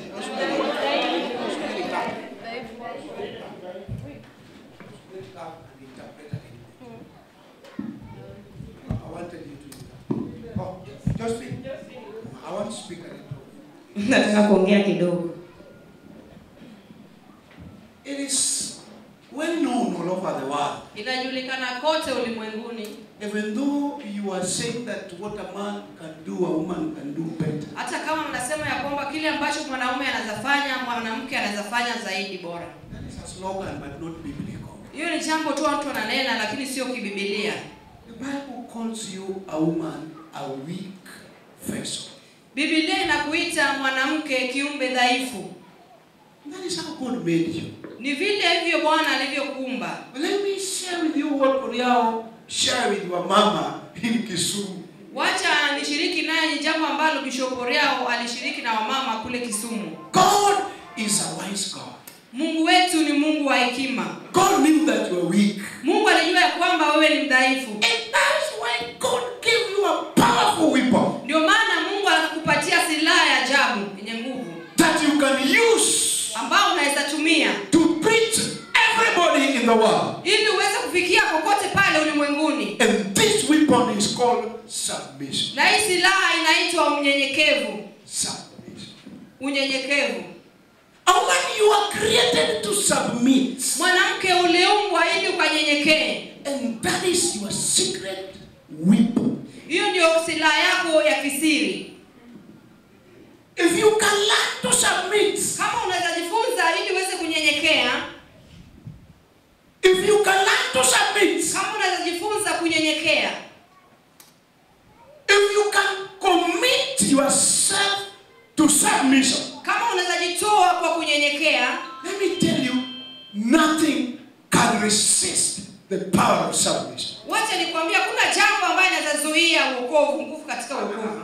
Speaker 2: I wanted you to. Oh, just speak. I want to speak a little.
Speaker 6: nataka kuongea kidogo
Speaker 2: It is well known all over the world.
Speaker 1: inajulikana kote ulimwenguni
Speaker 2: Even though you are saying that what a man can do, a woman can do better.
Speaker 1: hata kama mnasema ya kwamba kile ambacho mwanaume anazafanya mwanamke anazafanya zaidi bora
Speaker 2: That is a slogan, but not biblical.
Speaker 1: hiyo ni jambo tu watu wananena lakini sio kibibilia
Speaker 2: The Bible calls you a woman a weak vessel.
Speaker 1: bibilia inakuita mwanamke kiumbe dhaifu
Speaker 2: That is how God made you.
Speaker 1: ni vile hivyo bwana alivyokuumba
Speaker 2: But let me share with you what Uriao share with your mama in Kisumu.
Speaker 1: wacha nishiriki naye jambo ambalo bishopo Riao alishiriki na wamama kule kisumu
Speaker 2: God is a wise God.
Speaker 1: mungu wetu ni mungu wa hekima
Speaker 2: God knew that you were weak.
Speaker 1: mungu alijua ya kwamba wewe ni mdhaifu
Speaker 2: And that's why God gave you a powerful weapon
Speaker 1: ndio maana mungu anakupatia silaha ya ajabu yenye nguvu
Speaker 2: that you can use
Speaker 1: ambao unaweza tumia
Speaker 2: to preach everybody in the world.
Speaker 1: ili uweze pale ulimwenguni
Speaker 2: And this weapon is called submission.
Speaker 1: na hii silaha inaitwa unyenyekevu
Speaker 2: Submission.
Speaker 1: unyenyekevu
Speaker 2: And when you are created to submit,
Speaker 1: mwanamke uliumbwa ili ukanyenyekee
Speaker 2: and that is your secret weapon.
Speaker 1: hiyo ndio silaha yako ya kisiri
Speaker 2: If you can learn to submit,
Speaker 1: kama unaweza jifunza ili uweze kunyenyekea
Speaker 2: if you can learn to submit,
Speaker 1: kama unaweza jifunza kunyenyekea
Speaker 2: if you can commit yourself to submission,
Speaker 1: kama unaweza jitoa kwa kunyenyekea
Speaker 2: let me tell you, nothing can resist the power of submission.
Speaker 1: wacha nikwambia kuna jambo ambayo inaweza zuia uokovu nguvu katika uokovu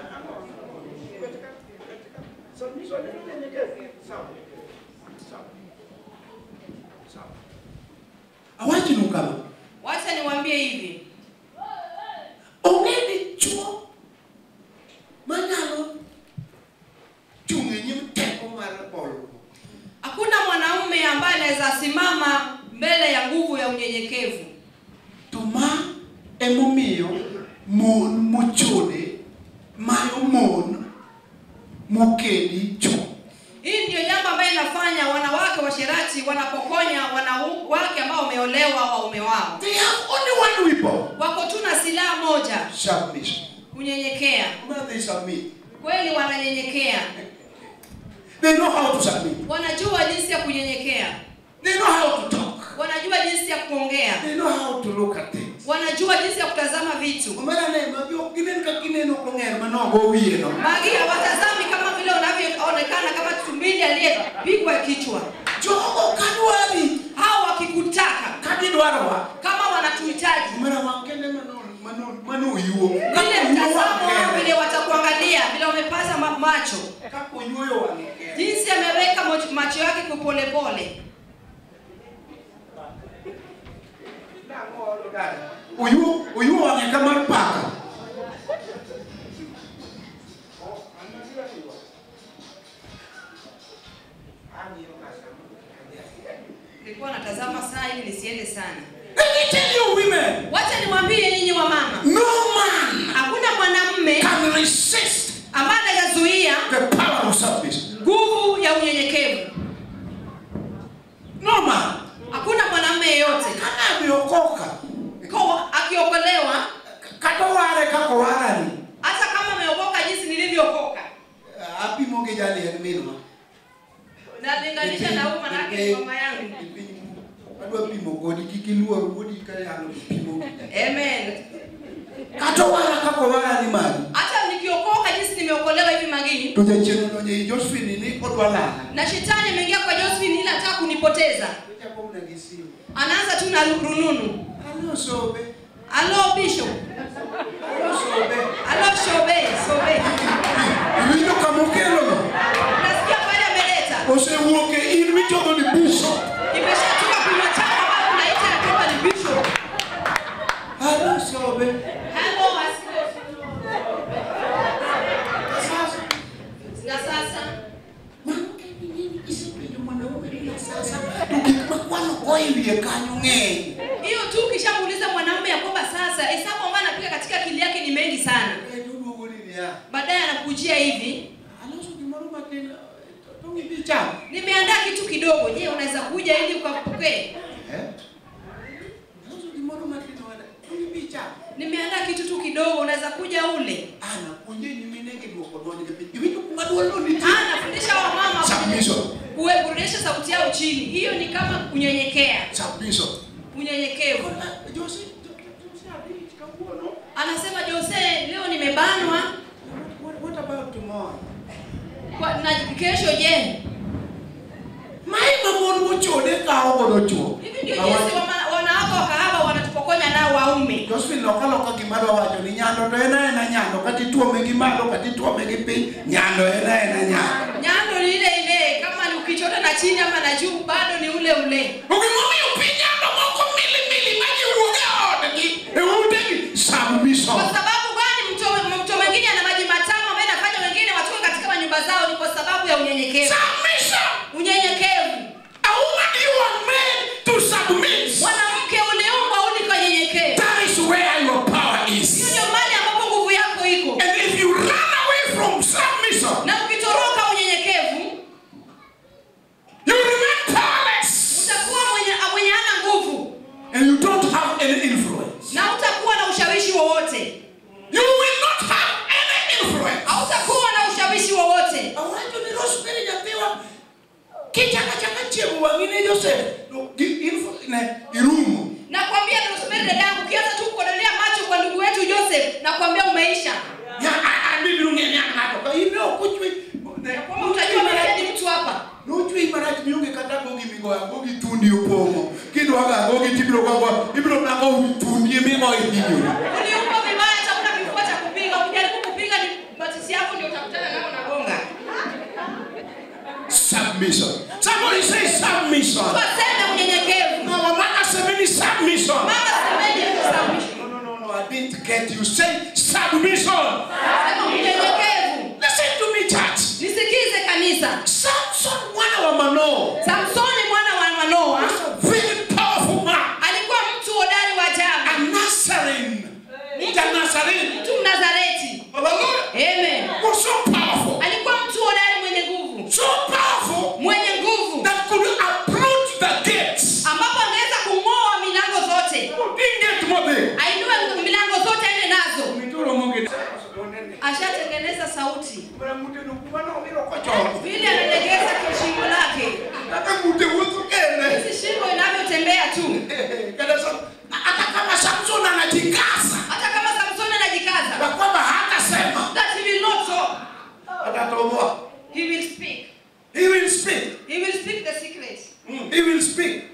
Speaker 2: Awachinu kama
Speaker 1: wacha niwaambie hivi
Speaker 2: onge ni chuo manyalo chung' e nyim teko mar bolo.
Speaker 1: hakuna mwanaume ambaye anaweza simama mbele ya nguvu ya unyenyekevu
Speaker 2: To ma emomiyo mon mochode mayo mon mokedi chuo.
Speaker 1: hii ndio jambo ambayo inafanya wanawake washerati wanapokonya wanawake ambao wameolewa waume wao
Speaker 2: They have only one weapon.
Speaker 1: wako tu na silaha moja
Speaker 2: Submission.
Speaker 1: kunyenyekea
Speaker 2: When they submit,
Speaker 1: kweli wananyenyekea
Speaker 2: they know how to submit.
Speaker 1: wanajua jinsi ya kunyenyekea
Speaker 2: They know how to talk.
Speaker 1: wanajua jinsi ya kuongea
Speaker 2: They know how to look at things.
Speaker 1: wanajua jinsi ya kutazama vitu
Speaker 2: Omera ne magi ok ginen ka gineno kong'er manogo wiye no.
Speaker 1: magi hawatazami kama vile unavyoonekana kama tumbili aliyepigwa kichwa
Speaker 2: Jogo kadwari
Speaker 1: hao wakikutaka
Speaker 2: ka gidwarowa.
Speaker 1: kama wanatuhitaji
Speaker 2: Omera wang' kende mano mano mano oyuo.
Speaker 1: vile mtazamo wao vile watakuangalia vile wamepaza ma- macho
Speaker 2: Kaka oyuoyo wang'e kende.
Speaker 1: jinsi ameweka moch- macho yake kwa polepole
Speaker 2: Oyuo oyuo wang'e ka mar paka.
Speaker 1: nilikuwa natazama saa ili nisiende sana
Speaker 2: Let me tell you women,
Speaker 1: wacha niwaambie nyinyi wa mama
Speaker 2: no man
Speaker 1: hakuna mwanamme
Speaker 2: can resist
Speaker 1: ambaye anayazuia
Speaker 2: the power of submission.
Speaker 1: nguvu ya unyenyekevu
Speaker 2: No man.
Speaker 1: hakuna mwanamme yeyote
Speaker 2: Kana ameokoka.
Speaker 1: Ko- akiokolewa
Speaker 2: Kata ware kaka warani.
Speaker 1: hata kama ameokoka jinsi nilivyookoka
Speaker 2: Apimo gi jaliel minwa.
Speaker 1: nalinganisha na huyu manake ni mama yangu
Speaker 2: Adwa pimo godi kik iluor wuodi ka yalo pimo.
Speaker 1: amen
Speaker 2: Kata wara kaka warani mali.
Speaker 1: hata nikiokoka jinsi nimeokolewa hivi magini
Speaker 2: To jachien odonjo i Josephine ni odwa lala.
Speaker 1: na shetani ameingia kwa josephine ili anataka kunipoteza
Speaker 2: Ochako mna gi simu.
Speaker 1: anaanza tu na rununu
Speaker 2: Alo sobe.
Speaker 1: alo bishop
Speaker 2: Alo sobe.
Speaker 1: alo shobe sobe
Speaker 2: Iwinjo kama okelo no.
Speaker 1: nasikia pale ameleta
Speaker 2: Osewuok e in michogo ni bishop.
Speaker 1: imeshatoka kunywa chako ambayo unaita ya kwamba ni bishop
Speaker 2: Alo sobe.
Speaker 1: halo
Speaker 2: Sasa
Speaker 1: na sasa
Speaker 2: mwanamke ni nini kisepenjo mwanaume bila sasa. To gik makwano ko e wiye kanyo ng'eny.
Speaker 1: hiyo tu ukishamuuliza mwanamume ya kwamba sasa hesabu ambayo anapiga katika akili yake ni mengi sana
Speaker 2: Eh, oduogo ni niya.
Speaker 1: baadaye anakujia hivi
Speaker 2: Aloso gimoro matin to ng'ibi cham.
Speaker 1: nimeandaa kitu kidogo je unaweza kuja ili ukapokee
Speaker 2: Eh? Aloso gimoro matin wada. To ng'ibi cham.
Speaker 1: nimeandaa kitu tu kidogo unaweza kuja ule
Speaker 2: Ana puonje nyiminegi duoko donjo gi piny. Iwinjo kuma duolno nitie.
Speaker 1: Ah, nafundisha wamama
Speaker 2: Submission.
Speaker 1: kuburudisha sauti yao chini hiyo ni kama kunyenyekea
Speaker 2: Submission.
Speaker 1: unyenyekevu
Speaker 2: Kona Jose Jose abich kawuono.
Speaker 1: anasema jose leo nimebanwa
Speaker 2: What, what about tomorrow?
Speaker 1: kwa, na kesho je
Speaker 2: Mae mamon mochode kawo godo chuo.
Speaker 1: hivi ndio jinsi wama- wanawake wa kahaba wanatupokonya nao waume
Speaker 2: Josephine loka loka gima dwa wacho ni nyando to en aena nyando kati tuome gi malo kati tuome gi piny nyando en aena nyando.
Speaker 1: nyando ni ile ile kama ni ukichota na chini ama na juu bado ni ule ule
Speaker 2: Ogimomiyo piny nyando moko mili mili ma giwuok e odgi e utegi submission.
Speaker 1: kwa sababu gani mto mto mwingine ana maji matamu ambaye anafanya wengine watoke katika manyumba zao ni kwa sababu ya unyenyekevu
Speaker 2: Submission.
Speaker 1: unyenyekevu
Speaker 2: A woman you are made to submit.
Speaker 1: mwanamke uliumbwa ili kanyenyekee
Speaker 2: irumo
Speaker 1: nakwambia nasubiri dada yangu ukianza tu kukodolea macho kwa ndugu wetu joseph nakwambia umeisha
Speaker 2: ya abibiro ng'e nya ng'ato ka in ne ok ochwe
Speaker 1: kwamba utajua mimi ni mtu hapa
Speaker 2: nochwe marach mionge kata gogi migoyo gogi thundi opong'o kidwaga gogi tibiro kago ibiro nako wi thundi migoyo hinyori
Speaker 1: uliumba vibaya chakuna kifua cha kupiga ukijaribu kupiga ni matisi yako ndio utakutana nao nagonga
Speaker 2: submission somebody say submission
Speaker 1: waseme unyenyekevu
Speaker 2: mama mama semeni submission
Speaker 1: mama semeni submission
Speaker 2: no no no no i didn't get you say submission
Speaker 1: sema unyenyekevu
Speaker 2: listen to me church
Speaker 1: nisikize kanisa
Speaker 2: samson mwana wa manoa
Speaker 1: samsoni mwana wa manoa
Speaker 2: was a very powerful man
Speaker 1: alikuwa mtu hodari wa
Speaker 2: a
Speaker 1: ajabu
Speaker 2: nazarene mja nazarene
Speaker 1: mtu mnazareti
Speaker 2: hallelujah
Speaker 1: amen
Speaker 2: was so powerful
Speaker 1: alikuwa mtu hodari mwenye nguvu
Speaker 2: so powerful
Speaker 1: mwenye nguvu
Speaker 2: that could approach the gates
Speaker 1: ambapo angeweza kung'oa milango zote
Speaker 2: inget modhi
Speaker 1: ainue milango zote aende nazo
Speaker 2: mituro monge
Speaker 1: ashatengeneza sauti
Speaker 2: muteno kumano obiro kochoko
Speaker 1: vile analegeza kishingo lake
Speaker 2: kaka mute wuotho kende
Speaker 1: hizi shingo inavyotembea tu
Speaker 2: kada sa hata kama samson anajikaza
Speaker 1: hata kama samsoni anajikaza
Speaker 2: na kwamba hatasema
Speaker 1: that he will not talk
Speaker 2: atatoboa
Speaker 1: he will speak
Speaker 2: he will speak
Speaker 1: he will speak the secret
Speaker 2: he will speak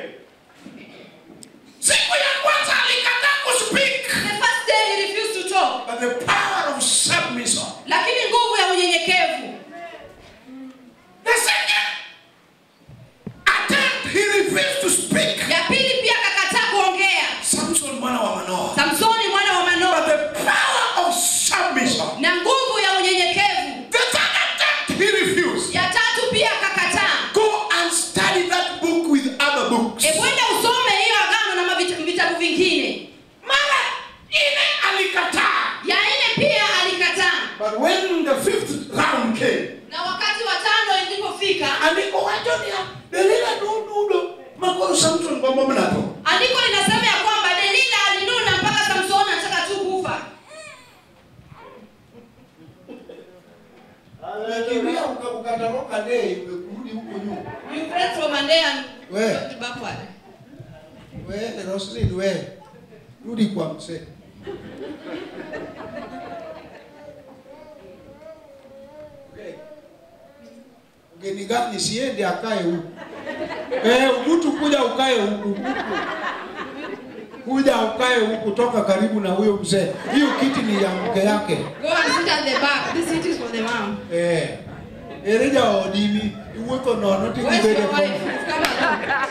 Speaker 2: siku ya kwanza alikataa kuspeak
Speaker 1: the first day he refused to talk
Speaker 2: but the power of submission
Speaker 1: lakini nguvu ya unyenyekevu
Speaker 2: the second attempt he refused to speak
Speaker 1: ya pili pia akakataa kuongea
Speaker 2: samson mwana wa manoa
Speaker 1: samsoni mwana wa
Speaker 2: but
Speaker 1: manoa
Speaker 2: the power of submission
Speaker 1: na nguvu ya unyenyekevu
Speaker 2: the third attempt he refused
Speaker 1: ya tatu pia akakataa
Speaker 2: go and study that book with other books
Speaker 1: ebwenda usome hiyo agano na mavita- vitabu vingine
Speaker 2: mara ine alikataa
Speaker 1: ya nne pia alikataa
Speaker 2: but when the fifth round came
Speaker 1: na wakati wa tano ilipofika
Speaker 2: andiko wacho niya delila nonudo makoro samson gombo mnato
Speaker 1: andiko linasema ya kwamba delila alinuna mpaka samsoni anataka tu kufa
Speaker 2: kimbia ukatoroka dei umerudi huko nyuma
Speaker 1: you press from a day and
Speaker 2: We.
Speaker 1: go backward
Speaker 2: we roslin we rudi kwa msee Okay. mgeni gani siende akae huku eh, ubutu kuja ukae huku Ubutu. kuja ukae huku toka karibu na huyo mzee hiyo kiti ni ya mke yake
Speaker 1: go and sit at the back this seat is for the mom
Speaker 2: eh, ereja odimi iwuotho nono
Speaker 1: where's
Speaker 2: tikibede
Speaker 1: your wife come along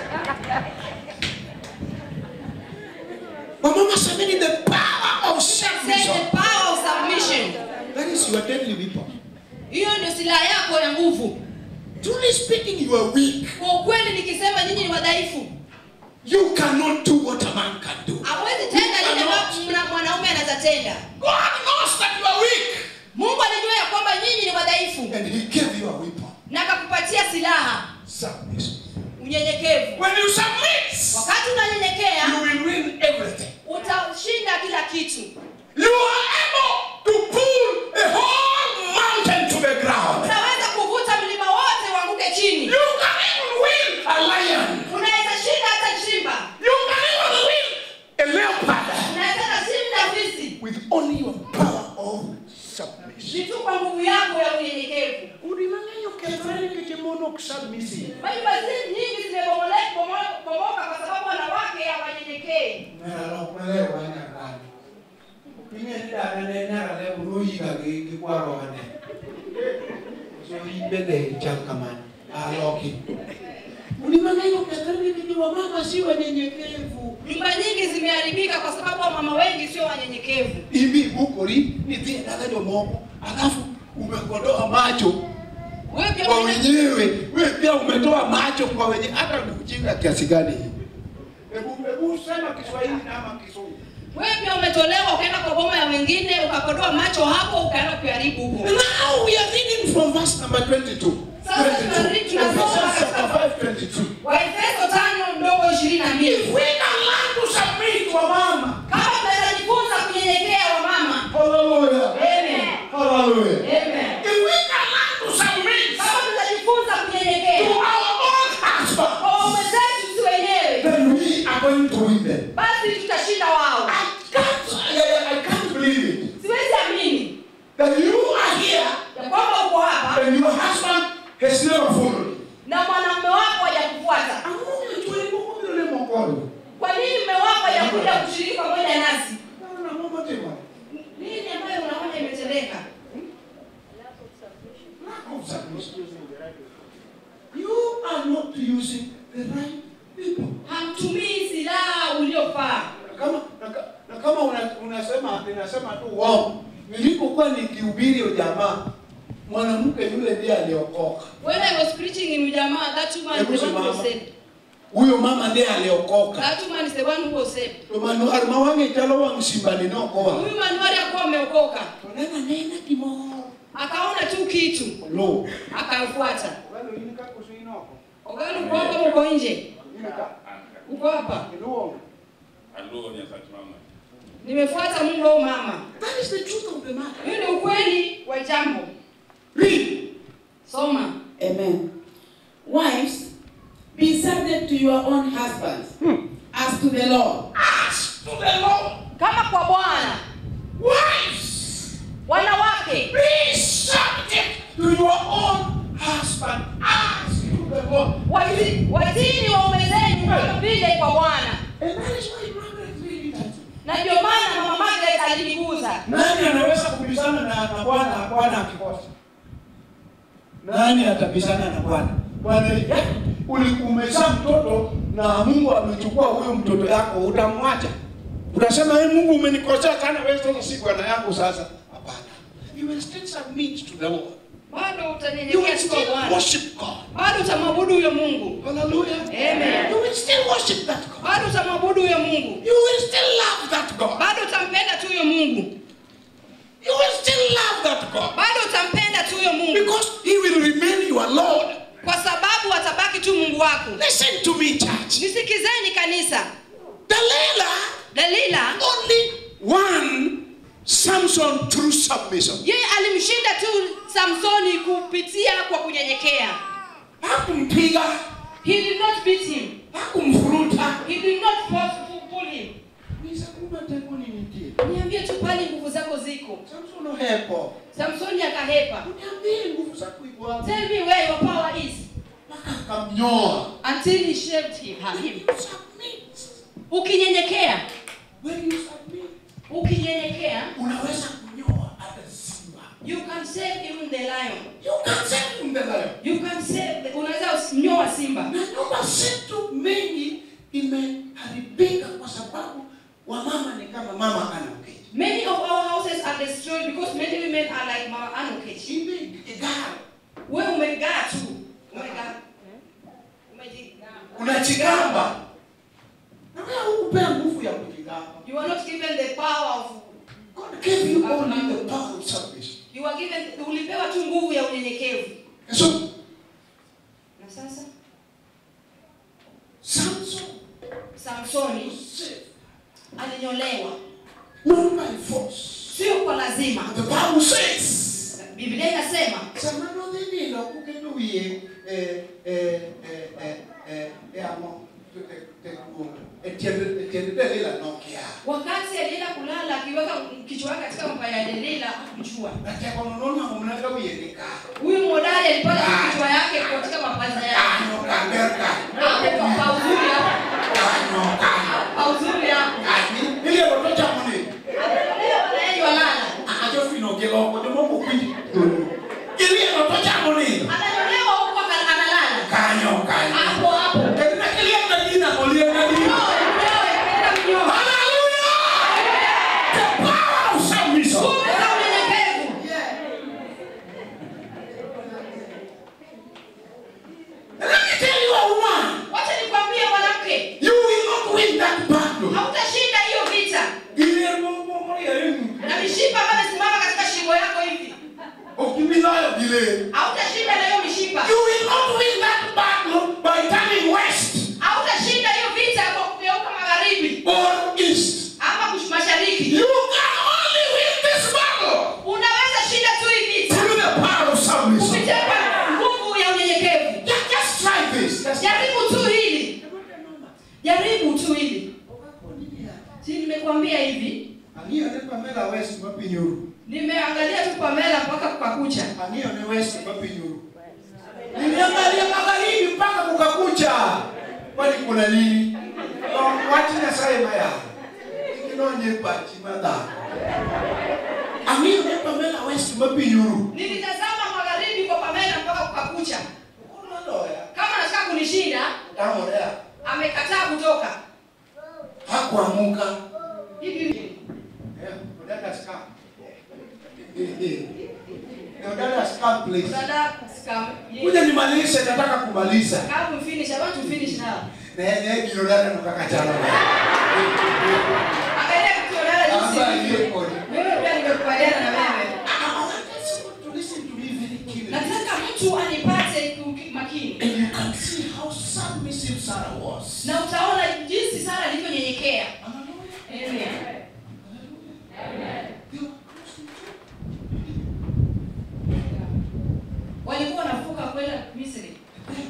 Speaker 2: wamama semeni the power of
Speaker 1: say
Speaker 2: submission
Speaker 1: the power of submission
Speaker 2: that is your deadly weapon
Speaker 1: hiyo ndio silaha yako ya nguvu
Speaker 2: truly speaking you are weak
Speaker 1: kwa ukweli nikisema nyinyi ni wadhaifu
Speaker 2: you cannot do what a man can do
Speaker 1: hawezi tenda lile ambalo mna- mwanaume anaweza tenda
Speaker 2: God knows that you are weak
Speaker 1: mungu alijua ya kwamba nyinyi ni wadhaifu
Speaker 2: and he gave you a weapon
Speaker 1: na akakupatia silaha
Speaker 2: submission
Speaker 1: unyenyekevu
Speaker 2: when you submit
Speaker 1: wakati unanyenyekea
Speaker 2: you will win everything
Speaker 1: utashinda kila kitu
Speaker 2: you are able to pull a whole mountain to the ground
Speaker 1: unaweza kuvuta mlima wote uanguke chini
Speaker 2: you can even win a lion
Speaker 1: unaweza shinda hata chimba
Speaker 2: you can even win a leopard
Speaker 1: unaweza kashinda fisi
Speaker 2: with only your power of submission
Speaker 1: ni tu kwa nguvu yako ya unyenyekevu
Speaker 3: Udi mang'eny okethore nikech mon ok submissive.
Speaker 1: nyumba zi- nyingi zimebomole- bomo- bomoka kwa sababu wanawake hawanyenyekei
Speaker 2: Udi mang'eny okethore nikech wamama si wanyenyekevu.
Speaker 1: nyumba nyingi zimeharibika kwa sababu wamama wengi sio wanyenyekevu
Speaker 2: Ibi bukori nitie dala jomoko alafu umekodoa macho
Speaker 1: wewe pia
Speaker 2: kwa
Speaker 1: mwenye-
Speaker 2: wenyewe, wewe pia umetoa macho kwa wenyewe. Hata ni ujinga kiasi gani hii? Hebu hebu sema Kiswahili na ama Kizungu.
Speaker 1: wewe pia umetolewa ukaenda kwa boma ya wengine ukakodoa macho hapo ukaenda kuharibu huko
Speaker 2: Now we are reading from verse number 22.
Speaker 1: Sasa
Speaker 2: 22.
Speaker 1: tunarudi tunasoma
Speaker 2: Ephesians chapter
Speaker 1: katika-
Speaker 2: 5, 22.
Speaker 1: waefeso tano ndogo ishirini na mbili
Speaker 2: If we can learn to submit wa mama.
Speaker 1: kama tunaweza jifunza kunyenyekea wa mama
Speaker 2: Hallelujah.
Speaker 1: Amen.
Speaker 2: Hallelujah.
Speaker 1: Amen.
Speaker 2: If we can learn to submit
Speaker 1: kama tutajifunza
Speaker 2: to
Speaker 1: kunyenyekea
Speaker 2: our own husband,
Speaker 1: kwa waume zetu si wenyewe
Speaker 2: then we
Speaker 1: kushiriki pamoja nasi.
Speaker 2: Naona mama tema.
Speaker 1: Nini ambayo unaona imetendeka?
Speaker 2: Lack of submission. You are not using the right people.
Speaker 1: Hamtumii silaha uliofaa.
Speaker 2: Na kama na, ka- na kama una, unasema ninasema tu uongo. Nilipokuwa nikihubiri ujamaa mwanamke yule ndiye aliokoka.
Speaker 1: When I was preaching in Ujamaa, that woman is the one who was saved.
Speaker 2: Huyo mama ndiye aliokoka.
Speaker 1: That woman is the one who was saved.
Speaker 2: Tomano arma wange chalo wang simbani nokoa.
Speaker 1: Huyu manuari akuwa ameokoka,
Speaker 2: Tonena nena kimoro.
Speaker 1: akaona tu kitu
Speaker 2: Lo.
Speaker 1: akamfuata.
Speaker 2: Walo inika kusinoko.
Speaker 1: Ogali uko hapa, uko nje,
Speaker 2: Inika.
Speaker 1: uko hapa.
Speaker 2: Kiluongo.
Speaker 5: Aluo Nyasaye mama.
Speaker 1: Nimefuata Mungu au mama.
Speaker 2: That is the truth of the matter.
Speaker 1: Hiyo ni ukweli wa jambo.
Speaker 2: Read.
Speaker 1: Soma.
Speaker 4: Amen. Wives, be subject to your own husbands, as to the Lord.
Speaker 2: Ask to the Lord.
Speaker 1: Kama kwa Bwana,
Speaker 2: Wives.
Speaker 1: wanawake
Speaker 2: Be subject to your own husband. Ask to the Lord.
Speaker 1: wati- watini waume zenu kama vile kwa Bwana.
Speaker 2: And that is why Margaret really does it.
Speaker 1: Na ndio maana mama Margaret aliniguza.
Speaker 2: Nani anaweza kubishana na na Bwana Bwana akikosa? Nani atabishana na Bwana? Bwana eh, ulikumesha mtoto na Mungu amechukua huyo mtoto yako, utamwacha? Utasema hey, Mungu umenikosea sana, wewe sasa si bwana yangu sasa. Hapana. You will still submit to the Lord.
Speaker 1: Bado
Speaker 2: You will
Speaker 1: utanyenyekea tu kwa
Speaker 2: still
Speaker 1: Bwana.
Speaker 2: worship God.
Speaker 1: Bado utamwabudu huyo Mungu.
Speaker 2: Hallelujah.
Speaker 1: Amen.
Speaker 2: You will still worship that God.
Speaker 1: Bado utamwabudu huyo Mungu.
Speaker 2: You will still love that God.
Speaker 1: Bado utampenda tu huyo Mungu.
Speaker 2: You will still love that God.
Speaker 1: Bado utampenda tu huyo Mungu.
Speaker 2: Because He will remain your Lord.
Speaker 1: Kwa sababu atabaki tu Mungu wako.
Speaker 2: Listen to me, church.
Speaker 1: Nisikizeni kanisa.
Speaker 2: Delilah
Speaker 1: Dalila
Speaker 2: only won Samson through submission.
Speaker 1: yeye alimshinda tu Samsoni kupitia kwa kunyenyekea.
Speaker 2: Hakumpiga,
Speaker 1: He did not beat him.
Speaker 2: hakumfuruta.
Speaker 1: He did not force to pull him.
Speaker 2: Nisakuma teko ninitie.
Speaker 1: Niambie tu pale nguvu zako ziko.
Speaker 2: Samson ohepo.
Speaker 1: Samsoni akahepa.
Speaker 2: Uniambie nguvu zako iko wapi?
Speaker 1: Tell me where your power is.
Speaker 2: Mpaka akamnyoa.
Speaker 1: Until he shaved him. him.
Speaker 2: You submit.
Speaker 1: Ukinyenyekea,
Speaker 2: When you submit,
Speaker 1: ukinyenyekea,
Speaker 2: unaweza kunyoa hata simba.
Speaker 1: you can save even the lion.
Speaker 2: You can save him the lion.
Speaker 1: You can save, the, unaweza nyoa simba.
Speaker 2: Na nyumba zetu mengi imeharibika kwa sababu wamama ni kama mama ana uketi.
Speaker 1: Many of our houses are destroyed because many women are like Mama Anukechi.
Speaker 2: Imegara.
Speaker 1: Wewe umegaa tu. Umegaa. Umejigaa.
Speaker 2: unajigamba na wewe hukupea nguvu ya kujigamba
Speaker 1: You are not given the power of
Speaker 2: god gave you only the power of submission
Speaker 1: you are given ulipewa tu nguvu ya unyenyekevu.
Speaker 2: and so
Speaker 1: Na sasa
Speaker 2: samson
Speaker 1: Samsoni
Speaker 2: was saved
Speaker 1: alinyolewa
Speaker 2: not by force
Speaker 1: sio kwa lazima.
Speaker 2: the bible says
Speaker 1: Biblia inasema
Speaker 2: samano dhini lo kukendo wiye eh eh eh eh eh eh amo te te kuonga etiende etiende delila nokia
Speaker 1: wakati alienda kulala akiweka kichwa yake katika mapaya ya Delila hakujua.
Speaker 2: na teko nono mnaka wiye nika
Speaker 1: Huyu modari alipata kichwa yake katika mapaza yake.
Speaker 2: ano kanderka
Speaker 1: Hapo kwa pauzuri hapo.
Speaker 2: ano kano
Speaker 1: Pauzuri hapo.
Speaker 2: ani ile roto chamoni
Speaker 1: Leo wanaenda walala.
Speaker 2: ajo fino ke loko jomo mo kwinji ili roto chamoni
Speaker 1: Ananyolewa huko aka- analala.
Speaker 2: kanyo kanyo
Speaker 1: Hapo hapo.
Speaker 2: Tena kilia na jina olie na
Speaker 1: Nyoe,
Speaker 2: jina
Speaker 1: nyoe, nenda kunyoa.
Speaker 2: Hallelujah the power of submission
Speaker 1: Nguvu za unyenyekevu.
Speaker 2: let me tell you a woman
Speaker 1: Wacha nikwambie mwanamke,
Speaker 2: you will not win that battle
Speaker 1: hautashinda hiyo vita.
Speaker 2: ile mo mo mo ya yenu
Speaker 1: Na mishipa ambayo imesimama katika shingo yako hivi.
Speaker 2: okimilayo ile
Speaker 1: Hautashinda na hiyo mishipa.
Speaker 2: you will not win that battle by turning west
Speaker 1: Hautashinda hiyo vita kwa kugeuka magharibi
Speaker 2: or east
Speaker 1: ama kush- mashariki.
Speaker 2: you can only win this battle
Speaker 1: Unaweza shinda tu hii vita
Speaker 2: through the power of submission
Speaker 1: kupitia kwa nguvu ya unyenyekevu.
Speaker 2: just, just try this just
Speaker 1: Jaribu tu hili. Jaribu tu hili. Si nimekuambia hivi.
Speaker 2: Ang'iyo ne Pamela West mapinyuru.
Speaker 1: Nimeangalia tu Pamela mpaka kukakucha.
Speaker 2: Ang'iyo ne West mapinyuru. Nimeangalia magharibi mpaka kukakucha. Kwani kuna nini? No, Wach Nyasaye maya. idonje pachi madhako ang'eyo ne pamela west mapinyuru
Speaker 1: nilitazama magharibi kwa pamela mpaka kukakucha
Speaker 2: unaloya
Speaker 1: kama anataka kunishinda
Speaker 2: tamorea
Speaker 1: amekataa kutoka
Speaker 2: hakuamuka
Speaker 1: hivi
Speaker 2: Eh, udada scam. Eh, udada scam please
Speaker 1: dada scam
Speaker 2: kuja nimalize nataka kumaliza
Speaker 1: Come finish. I want to finish now.
Speaker 2: ne ne gino dada nokakachana
Speaker 1: Angalia kitu dada
Speaker 2: Amba
Speaker 1: jinsi.
Speaker 2: hiyo kodi.
Speaker 1: Mimi pia nimekubaliana na wewe.
Speaker 2: I want you to listen to me very keenly.
Speaker 1: Nataka mtu anipate ku- makini.
Speaker 2: And you can see how submissive Sarah was.
Speaker 1: Na utaona jinsi Sara alivyonyenyekea.
Speaker 2: Hallelujah.
Speaker 1: Amen.
Speaker 2: They were close to each
Speaker 1: Walikuwa wanavuka kwenda Misri.
Speaker 2: other.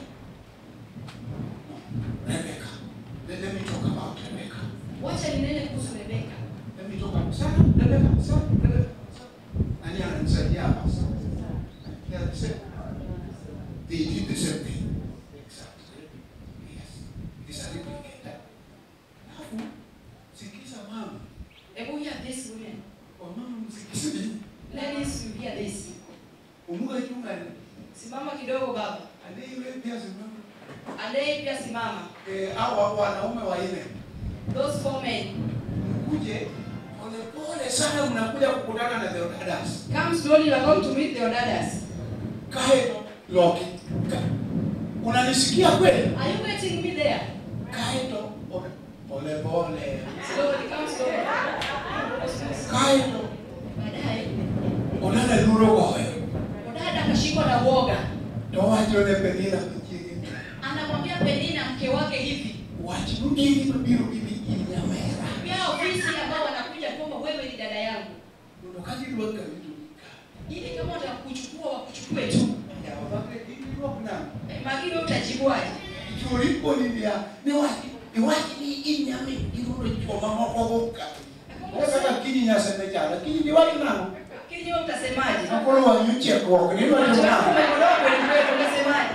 Speaker 2: Rebecca. Let, let me talk about Rebecca.
Speaker 1: Wacha ninene kuhusu Rebeka.
Speaker 2: Let me talk about Sarah. Rebecca. Sarah. Rebecca. Nani ananisaidia hapa? They are the same. They did the same thing. Exactly. Yes. It is a replicator. Alafu, sikiza mama.
Speaker 1: Hebu hear this women.
Speaker 2: Wamama msikize.
Speaker 1: Ladies, you hear this.
Speaker 2: Umuga chunga ni.
Speaker 1: Simama kidogo baba.
Speaker 2: Aliye pia simama.
Speaker 1: Andei pia simama.
Speaker 2: Eh, hao wanaume wanne.
Speaker 1: Those four men.
Speaker 2: Mkuje polepole sana mnakuja kukutana na Theodatus.
Speaker 1: Come slowly, you are going to meet their daughters.
Speaker 2: Kae Loki. Ka- Unanisikia kweli?
Speaker 1: Are you getting me there?
Speaker 2: Kae to pole pole.
Speaker 1: Slowly, come slowly.
Speaker 2: Kae to
Speaker 1: Baadaye
Speaker 2: onana duro goyo.
Speaker 1: dada akashikwa na uoga,
Speaker 2: To wacho ne Penina mchigi.
Speaker 1: anamwambia Penina mke wake hivi,
Speaker 2: Wach mugini mabiro bibi inyamera.
Speaker 1: pia ofisi ambao wanakuja kwamba wewe ni dada yangu,
Speaker 2: Mondo kaji dwaka vitu.
Speaker 1: ili kama watakuchukua wakuchukue tu.
Speaker 2: Ya wabake ini dwak na.
Speaker 1: Eh, Makini wewe utajibuaje?
Speaker 2: Churi poni dia. Ni wach ni wach ni inyame irudo choma moko goka. Kaka kini nyase ne jara. Kini ni wach nang'o?
Speaker 1: Lakini wewe utasemaje?
Speaker 2: Akolo wanyu chiekruok ni wach
Speaker 1: Macho yako
Speaker 2: nang'o?
Speaker 1: umekodoa kweli kweli, unasemaje?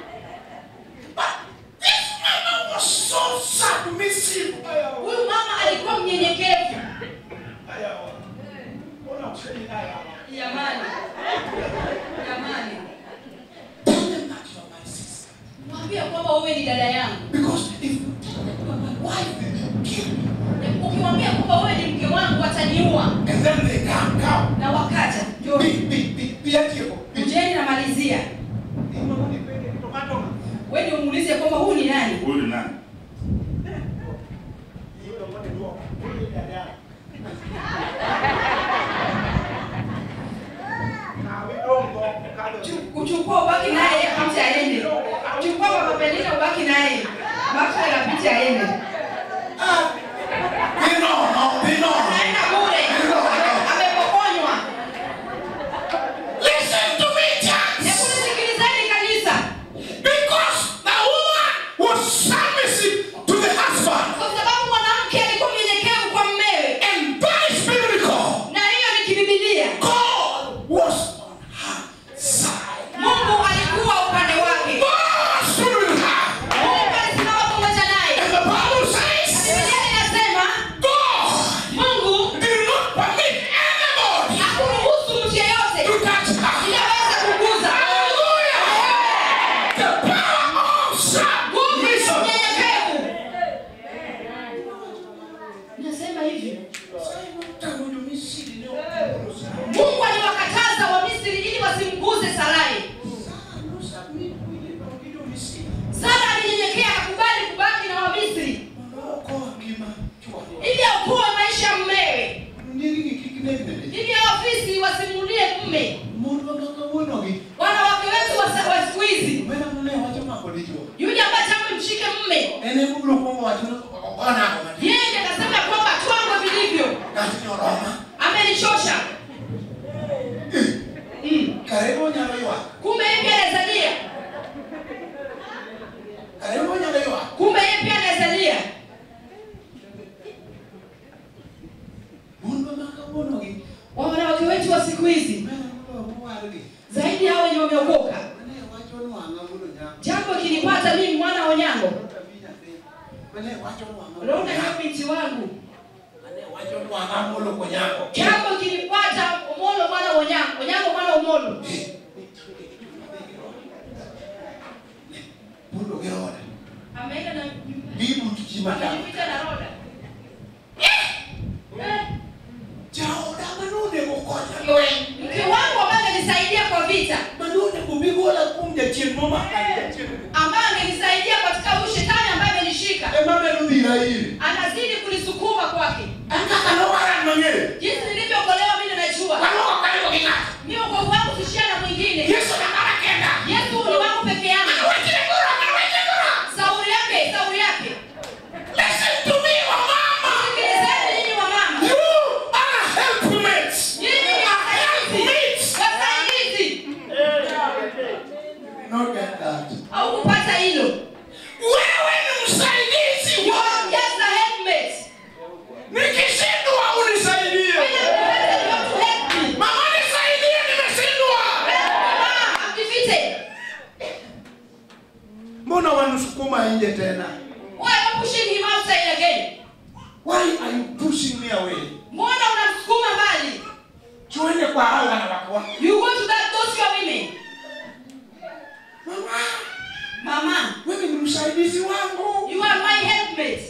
Speaker 2: This mama was so submissive.
Speaker 1: Huyu mama alikuwa mnyenyekevu. Jamani, jamani,
Speaker 2: Tell them that you are my sister.
Speaker 1: mwambie kwamba wewe ni dada yangu.
Speaker 2: Because if you tell them you are my wife, they will kill you.
Speaker 1: Ukimwambia kwamba wewe ni mke wangu, wataniua.
Speaker 2: And then they come, come.
Speaker 1: Na wakaja,
Speaker 2: Be,
Speaker 1: njoni,
Speaker 2: be, be, be atieko. Be.
Speaker 1: kujeni namalizia. Wewe ndio muulize kwamba huyu ni nani?
Speaker 5: Huyu ni nani?
Speaker 1: Chu- Kuchukua ubaki naye apite aende. Chukua baba Penina ubaki naye. Mafuta yapite aende.
Speaker 2: Ah. Be no, no, be no.
Speaker 1: Anaenda bure. Amepokonywa.
Speaker 2: Listen to me, church.
Speaker 1: Hebu nisikilizeni kanisa.
Speaker 2: Because the woman was submissive to the husband.
Speaker 1: Kwa sababu mwanamke alikuwa mnyenyekevu kwa mmewe.
Speaker 2: And that is biblical.
Speaker 1: Na hiyo ni kibibilia.
Speaker 2: God was on her side.
Speaker 1: Mungu alikuwa upande wake.
Speaker 2: God stood with her.
Speaker 1: Mungu alisimama pamoja naye.
Speaker 2: And the Bible
Speaker 1: Na
Speaker 2: says
Speaker 1: Biblia inasema
Speaker 2: God
Speaker 1: Mungu
Speaker 2: did not permit anybody
Speaker 1: hakuruhusu mtu yeyote
Speaker 2: to touch her.
Speaker 1: inaweza kuguza.
Speaker 2: Hallelujah. The power of
Speaker 1: Nguvu ya
Speaker 2: submission.
Speaker 1: unyenyekevu. Nasema hivi. Mungu aliwakataza Wamisri ili wasimguze Sarai. Sara alinyenyekea akakubali kubaki na Wamisri ili aokoe maisha ya mmewe, ili ofisi wasimulie mme. Wanawake wetu wa sa- wa siku hizi, yule ambaye tangu mshike mme, yeye ndiye akasema kwamba twangwe vilivyo, amenichosha. Mm.
Speaker 2: Karibu nyalo ywak.
Speaker 1: Kumbe yeye pia anazalia,
Speaker 2: Karibu nyalo ywak.
Speaker 1: kumbe yeye pia anazalia.
Speaker 2: Mon ma kawuono gi.
Speaker 1: Wa wanawake wetu wa siku hizi,
Speaker 2: Mena molo wargi.
Speaker 1: zaidi hao wenye wameokoka.
Speaker 2: Mane wacho nwang'a wuono nyako.
Speaker 1: Jambo kilipata mimi mwana wa Onyango,
Speaker 2: Mane wacho nwang'a wuono
Speaker 1: unaona
Speaker 2: nyako.
Speaker 1: hiyo binti wangu,
Speaker 2: Mane wacho amolo konyako
Speaker 1: jambo kilipata omolo mwana onyango onyango mwana omolo
Speaker 2: pulo gi roda
Speaker 1: ameenda na
Speaker 2: bibu tuchimata
Speaker 1: amejificha na roda Eh,
Speaker 2: jaoda manone gokonya lweny
Speaker 1: mke wangu ambaye amenisaidia kwa vita
Speaker 2: manone gobigola kum jachien momakani jachien
Speaker 1: ambaye amenisaidia katika huyu shetani ambaye amenishika
Speaker 2: ema medo dhira iri
Speaker 1: anazidi kunisukuma kwake
Speaker 2: an kaka nowaran mang'eyo
Speaker 1: jinsi nilivyokolewa mimi ninajua
Speaker 2: waloko karibu gi ng'ato
Speaker 1: mi ukovu wangu sishia na mwingine
Speaker 2: yesu nakara kenda
Speaker 1: yesu ni wangu peke yangu
Speaker 2: wechine goro mana weche goro
Speaker 1: sauri yake sauri yake
Speaker 2: listen to me wamama
Speaker 1: sikilizeni nyinyi wa mama
Speaker 2: you are helpmates
Speaker 1: nyinyi ni wasaidizi wasaidizi
Speaker 2: not get that
Speaker 1: au kupata hilo
Speaker 2: wewe ni msaidizi
Speaker 1: You are
Speaker 2: wangu
Speaker 1: just a helpmate.
Speaker 2: nikishindwa unisaidie
Speaker 1: When I'm defeated, you have to help me.
Speaker 2: mama nisaidie nimeshindwa
Speaker 1: Mama, I'm defeated.
Speaker 2: mbona wanusukuma nje tena
Speaker 1: Why are you pushing him outside again?
Speaker 2: why are you pushing me away
Speaker 1: Mbona unamsukuma mbali?
Speaker 2: tuende kwa hao wanawake wako
Speaker 1: You go to that those your women.
Speaker 2: mama
Speaker 1: Mama,
Speaker 2: wewe ni msaidizi wangu
Speaker 1: you are my helpmate.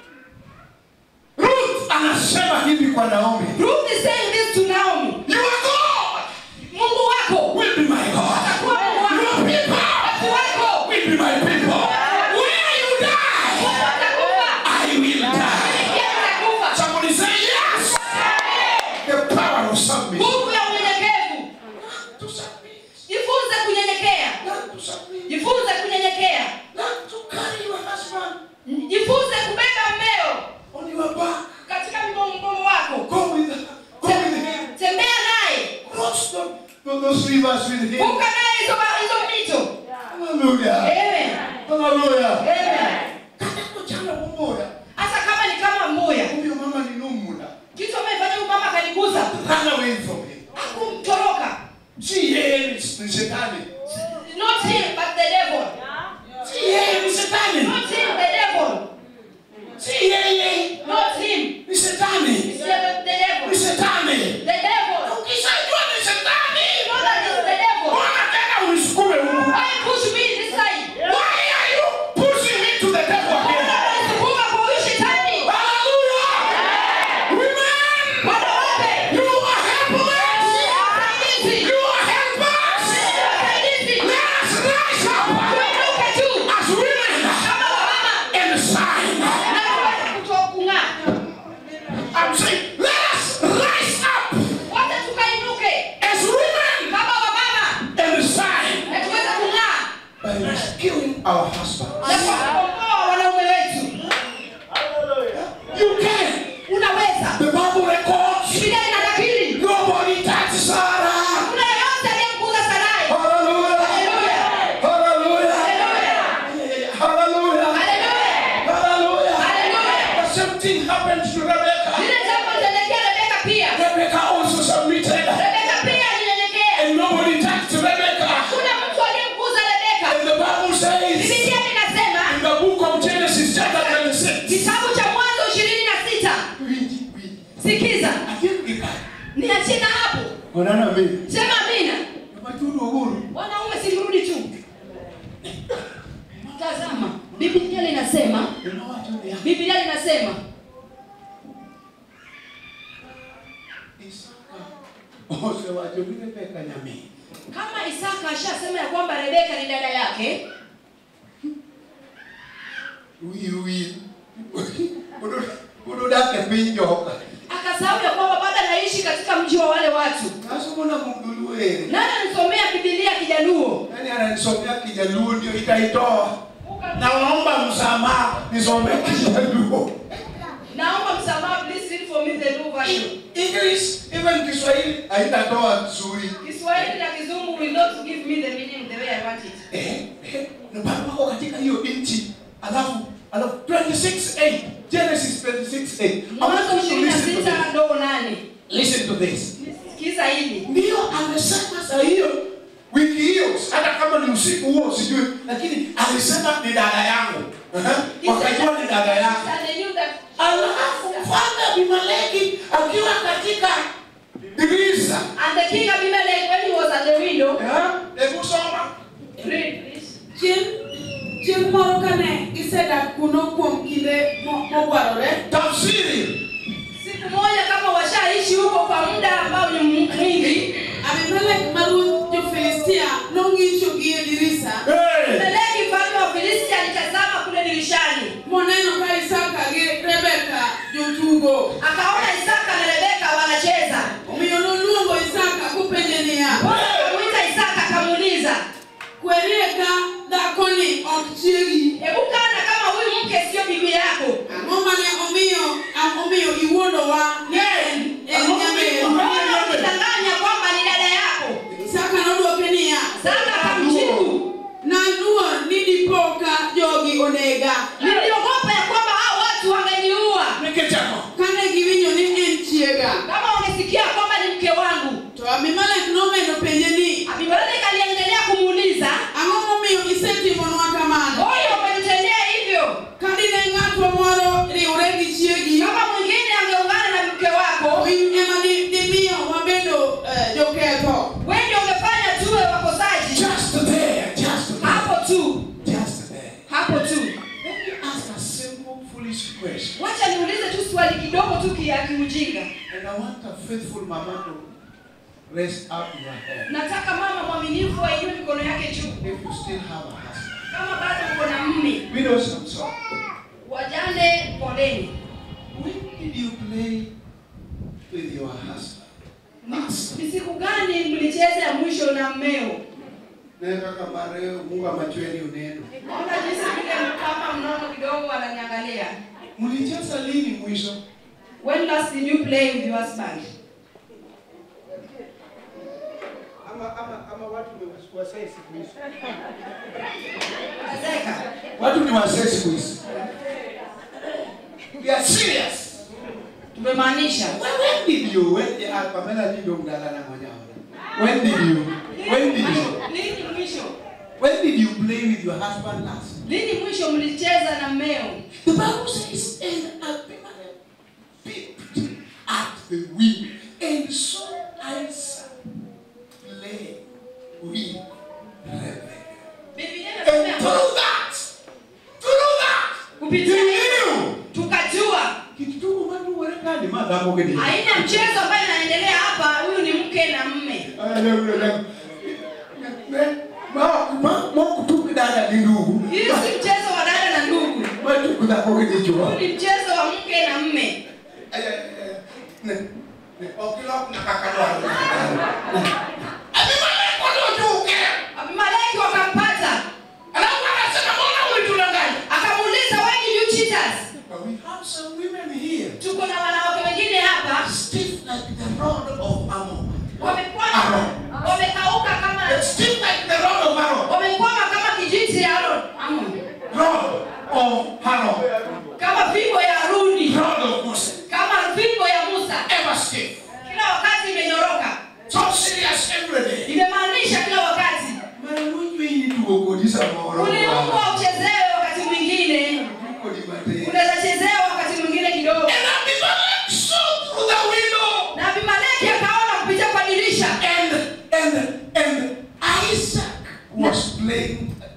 Speaker 2: ruth anasema hivi kwa naomi
Speaker 1: Ruth is saying this to Naomi.
Speaker 2: your god
Speaker 1: Mungu wako
Speaker 2: will be my god
Speaker 1: atakuwa Mungu wako.
Speaker 2: your people
Speaker 1: Watu wako
Speaker 2: will be my people where you die
Speaker 1: watakufa.
Speaker 2: i will die
Speaker 1: Pia utakufa.
Speaker 2: somebody say yes the power of submission
Speaker 1: Nguvu ya unyenyekevu.
Speaker 2: to submit
Speaker 1: Jifunze kunyenyekea.
Speaker 2: learn to submit
Speaker 1: Jifunze kunyenyekea.
Speaker 2: learn to carry your husband
Speaker 1: Jifunze kubeba mmeo
Speaker 2: on your back
Speaker 1: katika mgongo wako.
Speaker 2: go with go with him
Speaker 1: Tembea naye.
Speaker 2: cross the, the, those rivers with him
Speaker 1: Vuka naye hizo hizo mito.
Speaker 2: hallelujah
Speaker 1: Amen.
Speaker 2: hallelujah
Speaker 1: Amen.
Speaker 2: kata kuchana kumoya
Speaker 1: Hata kama ni kama mmoja.
Speaker 2: huyo mama ni numula
Speaker 1: Kitu amefanya huyu mama akaniguza.
Speaker 2: run away from him
Speaker 1: Hakumtoroka.
Speaker 2: si yeye ni ni shetani
Speaker 1: Not him but the devil.
Speaker 2: si yeye ni shetani
Speaker 1: Not him the devil.
Speaker 2: si yeye
Speaker 1: Not him.
Speaker 2: ni shetani
Speaker 1: It's the, the
Speaker 2: ni
Speaker 1: devil.
Speaker 2: shetani
Speaker 1: The devil.
Speaker 2: ukishajua ni shetani
Speaker 1: You know that it's the devil.
Speaker 2: mbona tena unisukume huku
Speaker 1: Why push me this side?
Speaker 2: why are you pushing me to the devil again
Speaker 1: Unasukuma kwa huyu shetani.
Speaker 2: hallelujah women
Speaker 1: Wanawake.
Speaker 2: you are helpless
Speaker 1: Wasaidizi.
Speaker 2: you are helpless
Speaker 1: Wasaidizi.
Speaker 2: let us rise up
Speaker 1: Tuinuke tu.
Speaker 2: as women
Speaker 1: Kama wamama.
Speaker 2: and shine
Speaker 1: Na tuweze kutokung'aa.
Speaker 2: I'm saying, let us rise up
Speaker 1: Wote tukainuke.
Speaker 2: as women
Speaker 1: Kama wamama.
Speaker 2: and shine
Speaker 1: Na tuweze kung'aa.
Speaker 2: by rescuing our husbands.
Speaker 1: Na kwa kukomboa wanaume wetu.
Speaker 2: You can.
Speaker 1: Unaweza.
Speaker 2: The Bible records
Speaker 1: Biblia inanakili.
Speaker 2: nobody touched Sarah.
Speaker 1: Hakuna yeyote aliyemguza Sarai.
Speaker 2: Hallelujah.
Speaker 1: Hallelujah.
Speaker 2: Hallelujah. Hallelujah.
Speaker 1: Hallelujah.
Speaker 2: Hallelujah.
Speaker 1: Hallelujah.
Speaker 2: The same thing happened to Rebecca.
Speaker 1: Lile jambo lilitendekea Rebeka pia.
Speaker 2: Rebecca also submitted,
Speaker 1: Rebeka pia alinyenyekea.
Speaker 2: and nobody touched Rebecca.
Speaker 1: Hakuna mtu aliyemguza Rebeka.
Speaker 2: And the Bible says
Speaker 1: Biblia inasema
Speaker 2: in the book of Genesis, chapter 26.
Speaker 1: kitabu cha Mwanzo ishirini na sita. Sikiza, niachie na hapo.
Speaker 2: Onana mimi.
Speaker 1: Sema amina.
Speaker 2: Maturu uhuru.
Speaker 1: Wanaume simrudi tu. Tazama, Biblia linasema,
Speaker 2: Unawacho ni
Speaker 1: Biblia linasema
Speaker 2: Isaka. Ose wacho ni Rebecca nyami.
Speaker 1: kama Isaka ashasema ya kwamba Rebeka ni dada yake,
Speaker 2: Wi wi. Udo udo dake piny joka.
Speaker 1: akasahau ya kwamba bado anaishi katika mji wa wale watu.
Speaker 2: Asomo na mugulu ere.
Speaker 1: Nani anisomea Biblia Kijaluo?
Speaker 2: Nani ananisomea Kijaluo ndio itaitoa. Naomba msamaha nisome Kijaluo.
Speaker 1: Naomba msamaha, please read for me the new version.
Speaker 2: English even Kiswahili haitatoa nzuri.
Speaker 1: Kiswahili na Kizungu will not give me the meaning the way I want it.
Speaker 2: Eh, eh, na bado wako katika hiyo nchi. Alafu alafu 26:8 Genesis 26:8. I want
Speaker 1: Mwanzo
Speaker 2: you to
Speaker 1: ishirini na
Speaker 2: listen to
Speaker 1: sita
Speaker 2: this.
Speaker 1: ndogo nane.
Speaker 2: Listen to this.
Speaker 1: Sikiza hili.
Speaker 2: Ndio amesema saa hiyo wiki hiyo, hata kama ni usiku huo sijui, lakini alisema ni dada yangu. Aha,
Speaker 1: He said
Speaker 2: Wakajua ni dada
Speaker 1: that-
Speaker 2: yake.
Speaker 1: and they knew that-
Speaker 2: Alafu mfalme Abimeleki akiwa katika dirisha
Speaker 1: And the king Abimelech, when he was at the window,
Speaker 2: Eh, hebu soma
Speaker 1: read please.
Speaker 4: Chieng' chieng' moro kane gisedak kuno kuom kinde mo- mogwarore,
Speaker 2: tafsiri
Speaker 1: Siku moja kama washaishi huko kwa muda ambao ni mwingi,
Speaker 4: Abimelek ma ruodh jo-Filistia nong'icho gi e dirisa
Speaker 2: Eh,
Speaker 1: Abimeleki mfalme wa Filisti alitazama kule dirishani,
Speaker 4: moneno ka Isaka gi Rebeka jotugo.
Speaker 1: akaona Isaka na Rebeka wanacheza.
Speaker 4: Omiyo noluongo Isaka kopenje niya,
Speaker 1: Akamwita Isaka akamuuliza,
Speaker 4: kwerie ka dhakoni ok chiegi.
Speaker 1: hebu kana kama huyu mke sio bibi yako,
Speaker 4: Ang'o mane omiyo am- omiyo iwuondowa ni en en
Speaker 2: Ang'o
Speaker 4: nyamin?
Speaker 2: momiyo-
Speaker 1: mbona unidanganya kwamba ni dada yako?
Speaker 4: Isaka nodwoke niya,
Speaker 1: Isaka akamjibu,
Speaker 4: naluor ni dipo ka jogi onega.
Speaker 1: niliogopa ya kwamba hao watu wangeniua
Speaker 2: nikechako
Speaker 4: Kane giwinjo ni en chiega.
Speaker 1: kama wangesikia kwamba ni mke wangu.
Speaker 4: To Abimelek nomedo penje ni,
Speaker 1: Abimeleki aliendelea kumuuliza,
Speaker 4: ang'o momiyo isetimonwa kamano?
Speaker 1: mbona umenitendea hivyo?
Speaker 4: Ka dine ng'atwa moro riwre gi chiegi,
Speaker 1: Kama mwingine angeungana na mke wako,
Speaker 4: in ema di- dimiyo wabedo eh, joketho.
Speaker 1: wewe ndio ungefanya tuwe wakosaji.
Speaker 2: just there just there
Speaker 1: Hapo tu,
Speaker 2: just there
Speaker 1: hapo tu.
Speaker 2: let me ask a simple foolish question
Speaker 1: Wacha niulize tu swali kidogo tu kia kiujinga.
Speaker 2: and i want a faithful mama to raise up your hand
Speaker 1: Nataka mama mwaminifu ainue mikono yake juu,
Speaker 2: if you still have a husband
Speaker 1: kama bado uko na mme.
Speaker 2: widows i'm sorry
Speaker 1: Wajane, poleni.
Speaker 2: when did you play with your husband last
Speaker 1: Ni siku gani mlicheza ya mwisho na mmeo?
Speaker 2: naye kaka mare mungu amachweni uneno
Speaker 1: Ona jinsi vile kama mnono kidogo wananiangalia.
Speaker 2: mlicheza lini mwisho
Speaker 1: When last did you play with your husband?
Speaker 3: ama ama ama watu wasai siku hizi
Speaker 1: Azeka.
Speaker 2: watu ni wasee siku hizi we are serious
Speaker 1: Tumemaanisha.
Speaker 2: when, when did you when the ah, Pamela ndio mdala na ngonya when did you when did you
Speaker 1: Lini mwisho?
Speaker 2: when did you play with your husband last
Speaker 1: Lini mwisho mlicheza na mmeo?
Speaker 2: the bible says and Abimelech peeped at the wind and saw Isaac play with Rebekah
Speaker 1: Biblia
Speaker 2: and
Speaker 1: inasema
Speaker 2: through that through that
Speaker 1: kupitia
Speaker 2: he
Speaker 1: hiyo
Speaker 2: knew
Speaker 1: tukajua
Speaker 2: kitu tu watu warekani madhamu gani
Speaker 1: aina mchezo ambayo inaendelea hapa, huyu ni mke na mme.
Speaker 2: mokutupidada ni ndugu
Speaker 1: Hii si mchezo wa dada na ndugu,
Speaker 2: matukudhakogejichua
Speaker 1: huu ni mchezo wa mke na mme. Abimeleki wakampata, akamuuliza why did you cheat us? Tuko na wanawake wengine hapa wamekuwa wamekauka kama wamekwama kama kijiti ya Aaron, Amon. kama fimbo ya Haruni, kama fimbo ya Musa, kila wakati imenyoroka. Imemaanisha kila wakati uliumbwa uchezewe, wakati mwingine unaweza chezewa, wakati mwingine kidogo.
Speaker 2: And Abimelech saw through the window
Speaker 1: Na Abimeleki akaona kupitia kwa dirisha,
Speaker 2: and and and Isaac was playing